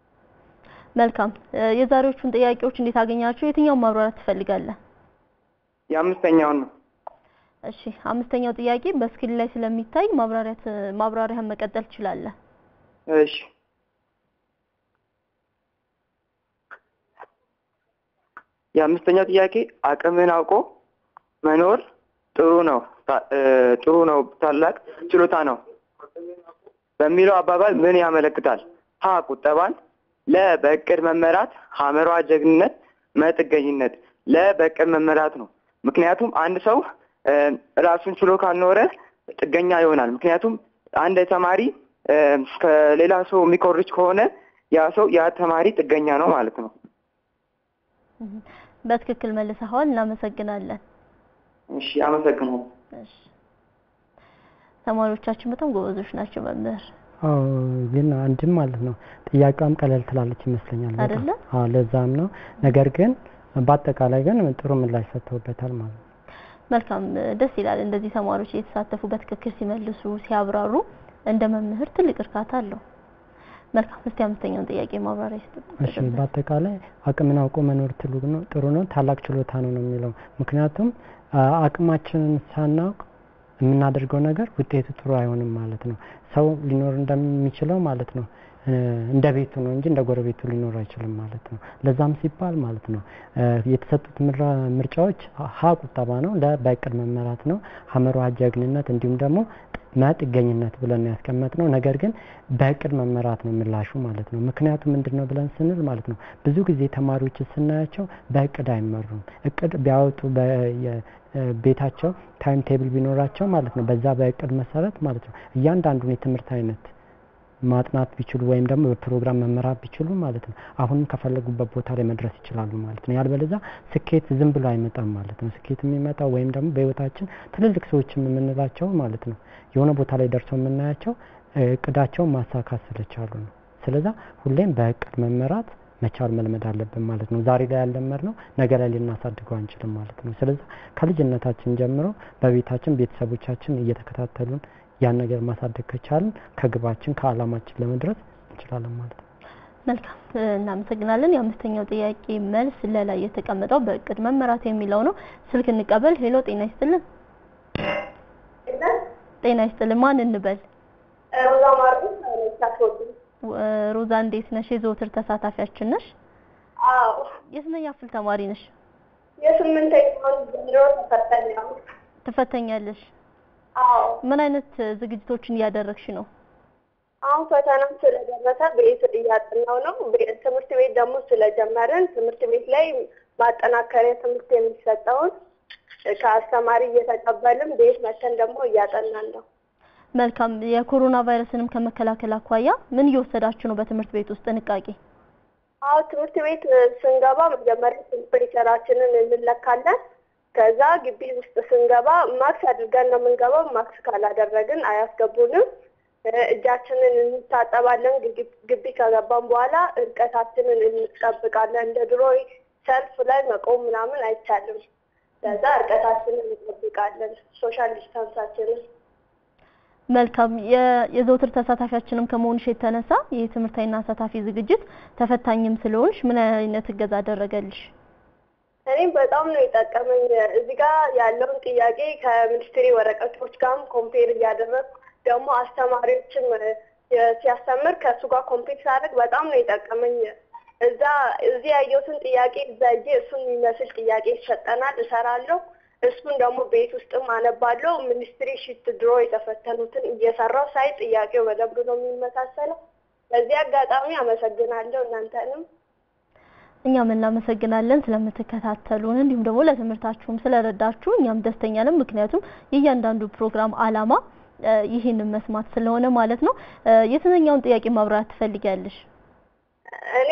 መልካም። እ፣ የዛሬዎቹን ጥያቄዎች እንዴት አገኛችሁ? የትኛውን ማብራራት ትፈልጋለህ? የአምስተኛውን ነው። እሺ፣ አምስተኛው ጥያቄ በስክሪን ላይ ስለሚታይ ማብራሪያት ማብራሪያህን መቀጠል ትችላለህ። እሺ የአምስተኛው ጥያቄ አቅምን አውቆ መኖር ጥሩ ነው ታ- እ፣ ጥሩ ነው ታላቅ ችሎታ ነው በሚለው አባባል ምን ያመለክታል? ሀ ቁጠባን፣ ለ በእቅድ መመራት፣ ሐመሯ ጀግንነት፣ መጥገኝነት። ለ በእቅድ መመራት ነው። ምክንያቱም አንድ ሰው እ፣ ራሱን ችሎ ካልኖረ ጥገኛ ይሆናል። ምክንያቱም አንድ ተማሪ እ፣ ከሌላ ሰው የሚኮርጅ ከሆነ ያ ሰው ያ ተማሪ ጥገኛ ነው ማለት ነው። እህ፣ በትክክል መልሰኸዋል። እናመሰግናለን። እሺ አመሰግናለሁ። እሺ፣ ተማሪዎቻችን በጣም ጎበዞች ናቸው መምህር አዎ ግን አንድም ማለት ነው ጥያቄዋም ቀለል ትላለች ይመስለኛል። በጣም። አይደለ? አዎ ለዛም ነው። ነገር ግን በአጠቃላይ ግን ጥሩ ምላሽ ሰጥተውበታል ማለት ነው። መልካም ደስ ይላል። እንደዚህ ተማሪዎች እየተሳተፉ በትክክል ሲመልሱ ሲያብራሩ እንደ መምህር ትልቅ እርካታ አለው። መልካም እስቲ አምስተኛውን ጥያቄ ማብራሪያ ይስጡ። እሺ በአጠቃላይ አቅምን አውቆ መኖር ትሉ ነው ጥሩ ነው ታላቅ ችሎታ ነው ነው የሚለው ምክንያቱም አ- አቅማችንን ሳናውቅ የምናደርገው ነገር ውጤቱ ጥሩ አይሆንም ማለት ነው። ሰው ሊኖር እንደሚችለው ማለት ነው እ፣ እንደ ቤቱ ነው እንጂ እንደ ጎረቤቱ ሊኖር አይችልም ማለት ነው። ለዛም ሲባል ማለት ነው እ፣ የተሰጡት ምራ- ምርጫዎች ሀ ቁጠባ ነው፣ ለ በእቅድ መመራት ነው፣ ሐመሯ ጀግንነት እንዲሁም ደግሞ መ ጥገኝነት ብለን ነው ያስቀመጥነው። ነገር ግን በእቅድ መመራት ነው ምላሹ ማለት ነው። ምክንያቱ ምንድን ነው ብለን ስንል ማለት ነው ብዙ ጊዜ ተማሪዎች ስናያቸው በእቅድ አይመሩም። እቅድ ቢያወጡ በየ- እ፣ ቤታቸው ታይም ቴብል ቢኖራቸው ማለት ነው በዛ በእቅድ መሰረት ማለት ነው እያንዳንዱን የትምህርት አይነት ማጥናት ቢችሉ ወይም ደግሞ በፕሮግራም መመራት ቢችሉ ማለት ነው አሁንም ከፈለጉበት ቦታ ላይ መድረስ ይችላሉ ማለት ነው። ያልበለዛ ስኬት ዝም ብሎ አይመጣም ማለት ነው። ስኬት የሚመጣው ወይም ደግሞ በህይወታችን ትልልቅ ሰዎችም የምንላቸው ማለት ነው የሆነ ቦታ ላይ ደርሰው የምናያቸው እቅዳቸውን ማሳካት ስለቻሉ ነው። ስለዛ ሁሌም በእቅድ መመራት መቻል መልመድ አለብን ማለት ነው። ዛሬ ላይ ያለመድ ነው ነገ ላይ ልናሳድገው አንችልም ማለት ነው። ስለዛ ከልጅነታችን ጀምሮ በቤታችን ቤተሰቦቻችን እየተከታተሉን ያን ነገር ማሳደግ ከቻልን ከግባችን ከአላማችን ለመድረስ እንችላለን ማለት ነው። መልካም እናመሰግናለን። የአምስተኛው ጥያቄ መልስ ለላይ የተቀመጠው በእቅድ መመራት የሚለው ነው። ስልክ እንቀበል። ሄሎ፣ ጤና ይስጥልን። ጤና ይስጥልን። ማን እንበል? ሮዛ ማርቆስ ታስወጡ ሮዛ እንዴት ነሽ? የዘወትር ተሳታፊያችን ነሽ። አዎ የስንተኛ ክፍል ተማሪ ነሽ? የስምንተኛውን ዘንድሮ ተፈተኝ ነው። ትፈተኛለሽ? አዎ ምን አይነት ዝግጅቶችን እያደረግሽ ነው? አሁን ፈተናም ስለደረሰ ቤት እያጠናው ነው። ቤ- ትምህርት ቤት ደግሞ ስለጀመርን ትምህርት ቤት ላይ ማጠናከሪያ ትምህርት የሚሰጠውን ከአስተማሪ እየተቀበልን ቤት መተን ደግሞ እያጠናን ነው። መልካም። የኮሮና ቫይረስንም ከመከላከል አኳያ ምን እየወሰዳችሁ ነው በትምህርት ቤት ውስጥ ጥንቃቄ? አዎ ትምህርት ቤት ስንገባ መጀመሪያ ቴምፕሬቸራችንን እንለካለን። ከዛ ግቢ ውስጥ ስንገባ ማክስ አድርገን ነው የምንገባው። ማክስ ካላደረግን አያስገቡንም። እ፣ እጃችንን እንታጠባለን። ግቢ- ግቢ ከገባን በኋላ እርቀታችንን እንጠብቃለን። እንደ ድሮ ሰልፍ ላይ መቆም ምናምን አይቻልም። ከዛ እርቀታችንን እንጠብቃለን፣ ሶሻል ዲስታንሳችንን መልካም። የ- የዘወትር ተሳታፊያችንም ከመሆንሽ የተነሳ ይህ ትምህርታዊና አሳታፊ ዝግጅት ተፈታኝም ስለሆንሽ ምን አይነት እገዛ አደረገልሽ? እኔም በጣም ነው የጠቀመኝ። እዚህ ጋር ያለውን ጥያቄ ከሚኒስትሪ ወረቀቶች ጋርም ኮምፔር እያደረግኩ ደግሞ አስተማሪዎችም የ- ሲያስተምር ከእሱ ጋር ኮምፔር ሳደርግ በጣም ነው የጠቀመኝ። እዛ እዚህ ያየሁትን ጥያቄ እዛ እጄ እሱን የሚመስል ጥያቄ ይሰጠናል፣ እሰራለሁ። እሱን ደግሞ ቤት ውስጥም አነባለሁ። ሚኒስትሪ ሺት ድሮ የተፈተኑትን እየሰራው ሳይ ጥያቄው በደንብ ነው የሚመሳሰለው። በዚህ አጋጣሚ አመሰግናለሁ እናንተንም። እኛም እናመሰግናለን ስለምትከታተሉን እንዲሁም ደግሞ ለትምህርታችሁም ስለረዳችሁ እኛም ደስተኛ ነን። ምክንያቱም የእያንዳንዱ ፕሮግራም አላማ እ፣ ይህንን መስማት ስለሆነ ማለት ነው። እ፣ የትኛውን ጥያቄ ማብራራት ትፈልጊያለሽ? እኔ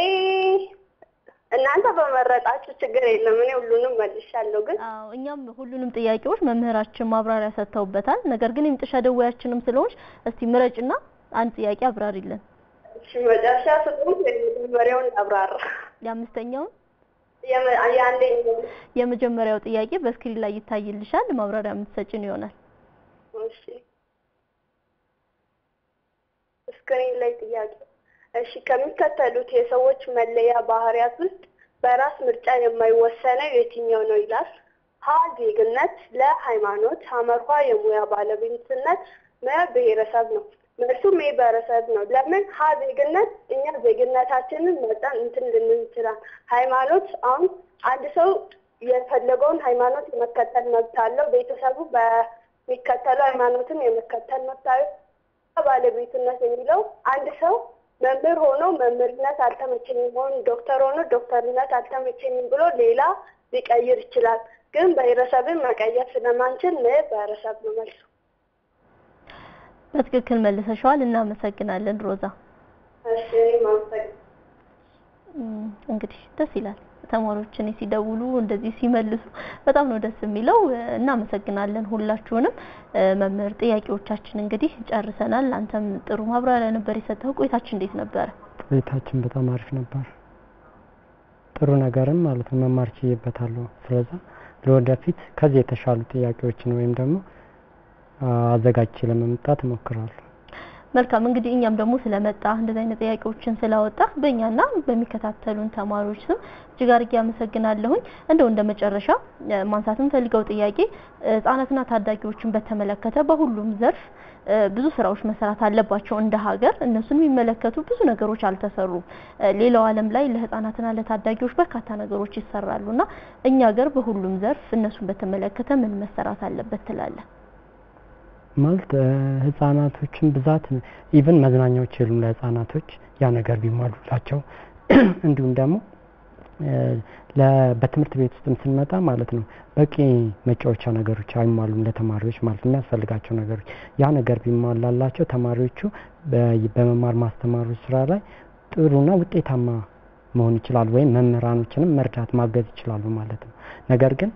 እናንተ በመረጣችሁ ችግር የለም። እኔ ሁሉንም መልሻለሁ። ግን አዎ እኛም ሁሉንም ጥያቄዎች መምህራችን ማብራሪያ ሰጥተውበታል። ነገር ግን የመጨረሻ ደዋያችንም ስለሆንሽ እስቲ ምረጭና አንድ ጥያቄ አብራሪልን። እሺ መጨረሻ ስለሆነ የመጀመሪያውን አብራራ። የአምስተኛውን የመ- የአንደኛው የመጀመሪያው ጥያቄ በስክሪን ላይ ይታይልሻል። ማብራሪያ የምትሰጭን ይሆናል። እሺ ስክሪን ላይ ጥያቄ። እሺ ከሚከተሉት የሰዎች መለያ ባህሪያት ውስጥ በራስ ምርጫ የማይወሰነው የትኛው ነው ይላል። ሀ ዜግነት፣ ለ ሃይማኖት፣ ሐመርኋ የሙያ ባለቤትነት፣ መ ብሔረሰብ ነው። መልሱ ሜ ብሔረሰብ ነው። ለምን ሀ ዜግነት እኛ ዜግነታችንን መጠን እንትን ልንል ይችላል። ሃይማኖት አሁን አንድ ሰው የፈለገውን ሃይማኖት የመከተል መብት አለው። ቤተሰቡ በሚከተለው ሃይማኖትን የመከተል መብት አለው። ባለቤትነት የሚለው አንድ ሰው መምህር ሆኖ መምህርነት አልተመቸኝም፣ ሆኖ ዶክተር ሆኖ ዶክተርነት አልተመቸኝም ብሎ ሌላ ሊቀይር ይችላል። ግን ብሔረሰብን መቀየር ስለማንችል ም ብሔረሰብ ነው መልሱ። በትክክል መልሰሻዋል። እናመሰግናለን ሮዛ። እሺ እኔም አመሰግናለሁ። እም፣ እንግዲህ ደስ ይላል። ተማሪዎች እኔ ሲደውሉ እንደዚህ ሲመልሱ በጣም ነው ደስ የሚለው። እ፣ እናመሰግናለን ሁላችሁንም። እ፣ መምህር ጥያቄዎቻችን እንግዲህ ጨርሰናል። አንተም ጥሩ ማብራሪያ ነበር የሰጠው። ቆይታችን እንዴት ነበረ? ቆይታችን በጣም አሪፍ ነበር። ጥሩ ነገርም ማለት ነው መማር ችዬበታለሁ። ስለዛ ለወደፊት ከዚህ የተሻሉ ጥያቄዎችን ወይም ደግሞ አዘጋጅቼ ለመምጣት እሞክራለሁ። መልካም እንግዲህ እኛም ደግሞ ስለመጣ እንደዚህ አይነት ጥያቄዎችን ስላወጣ በእኛና በሚከታተሉን ተማሪዎች ስም እጅግ አድርጌ አመሰግናለሁኝ። እንደው እንደ መጨረሻ እ፣ ማንሳት የምፈልገው ጥያቄ እ፣ ህጻናትና ታዳጊዎችን በተመለከተ በሁሉም ዘርፍ እ፣ ብዙ ስራዎች መሰራት አለባቸው እንደ ሀገር። እነሱን የሚመለከቱ ብዙ ነገሮች አልተሰሩም። እ፣ ሌላው ዓለም ላይ ለህጻናትና ለታዳጊዎች በርካታ ነገሮች ይሰራሉና እኛ ሀገር በሁሉም ዘርፍ እነሱን በተመለከተ ምን መሰራት አለበት ትላለህ? ማለት እ፣ ህጻናቶችን ብዛት ኢቭን መዝናኛዎች የሉም ለህጻናቶች ያ ነገር ቢሟሉላቸው እንዲሁም ደግሞ በትምህርት ቤት ውስጥም ስንመጣ ማለት ነው በቂ መጫወቻ ነገሮች አይሟሉም ለተማሪዎች ማለት ነው የሚያስፈልጋቸው ነገሮች ያ ነገር ቢሟላላቸው ተማሪዎቹ በመማር ማስተማሩ ስራ ላይ ጥሩና ውጤታማ መሆን ይችላሉ፣ ወይም መምህራኖችንም መርዳት ማገዝ ይችላሉ ማለት ነው። ነገር ግን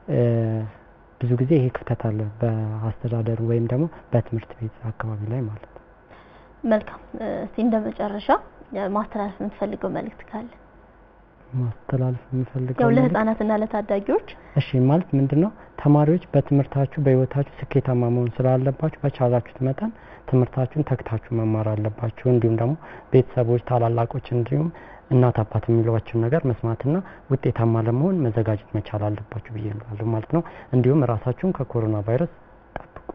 ብዙ ጊዜ ይሄ ክፍተት አለ በአስተዳደሩ ወይም ደግሞ በትምህርት ቤት አካባቢ ላይ ማለት ነው። መልካም። እስቲ እንደ መጨረሻ ማስተላለፍ የምትፈልገው መልእክት ካለ? ማስተላለፍ የምፈልገው ያው ለህፃናትና ለታዳጊዎች እሺ ማለት ምንድን ነው ተማሪዎች በትምህርታችሁ በህይወታችሁ ስኬታማ መሆን ስላለባችሁ በቻላችሁት መጠን ትምህርታችሁን ተግታችሁ መማር አለባችሁ። እንዲሁም ደግሞ ቤተሰቦች፣ ታላላቆች እንዲሁም እናት አባት የሚሏቸውን ነገር መስማትና ውጤታማ ለመሆን መዘጋጀት መቻል አለባችሁ ብዬ እላለሁ ማለት ነው። እንዲሁም ራሳችሁን ከኮሮና ቫይረስ ጠብቁ።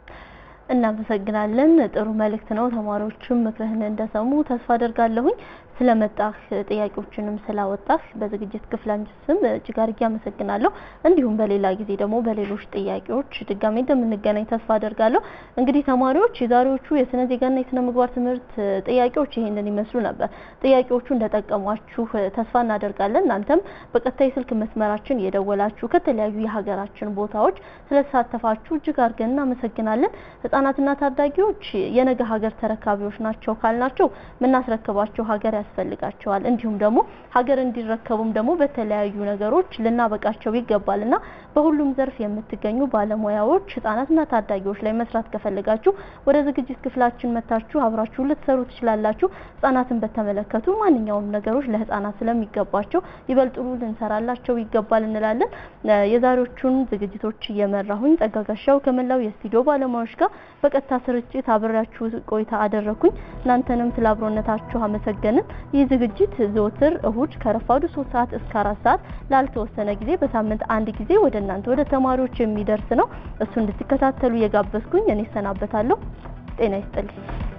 እናመሰግናለን። ጥሩ መልእክት ነው። ተማሪዎችም ምክርህን እንደሰሙ ተስፋ አደርጋለሁኝ። ስለመጣህ ጥያቄዎችንም ስላወጣህ በዝግጅት ክፍላችን ስም እጅግ አድርጌ አመሰግናለሁ። እንዲሁም በሌላ ጊዜ ደግሞ በሌሎች ጥያቄዎች ድጋሜ እንደምንገናኝ ተስፋ አደርጋለሁ። እንግዲህ ተማሪዎች የዛሬዎቹ የስነ ዜጋና የስነ ምግባር ትምህርት ጥያቄዎች ይሄንን ይመስሉ ነበር። ጥያቄዎቹ እንደጠቀሟችሁ ተስፋ እናደርጋለን። እናንተም በቀጣይ ስልክ መስመራችን የደወላችሁ ከተለያዩ የሀገራችን ቦታዎች ስለተሳተፋችሁ እጅግ አድርገን እናመሰግናለን። ህጻናትና ታዳጊዎች የነገ ሀገር ተረካቢዎች ናቸው ካልናቸው የምናስረክባቸው ሀገር ያስፈልጋቸዋል። እንዲሁም ደግሞ ሀገር እንዲረከቡም ደግሞ በተለያዩ ነገሮች ልናበቃቸው ይገባልና በሁሉም ዘርፍ የምትገኙ ባለሙያዎች ህጻናትና ታዳጊዎች ላይ መስራት ከፈለጋችሁ ወደ ዝግጅት ክፍላችን መታችሁ አብራችሁ ልትሰሩ ትችላላችሁ። ህጻናትን በተመለከቱ ማንኛውም ነገሮች ለህጻናት ስለሚገባቸው ይበልጥሩ ልንሰራላቸው ይገባል እንላለን። የዛሬዎቹን ዝግጅቶች እየመራሁኝ ጸጋጋሻው ከመላው የስቱዲዮ ባለሙያዎች ጋር በቀጥታ ስርጭት አብሬያችሁ ቆይታ አደረኩኝ። እናንተንም ስለ አብሮነታችሁ አመሰገንን። ይህ ዝግጅት ዘወትር እሁድ ከረፋዱ 3 ሰዓት እስከ 4 ሰዓት ላልተወሰነ ጊዜ በሳምንት አንድ ጊዜ ወደ እናንተ ወደ ተማሪዎች የሚደርስ ነው። እሱ እንድትከታተሉ እየጋበዝኩኝ እኔ እሰናበታለሁ። ጤና ይስጥልኝ።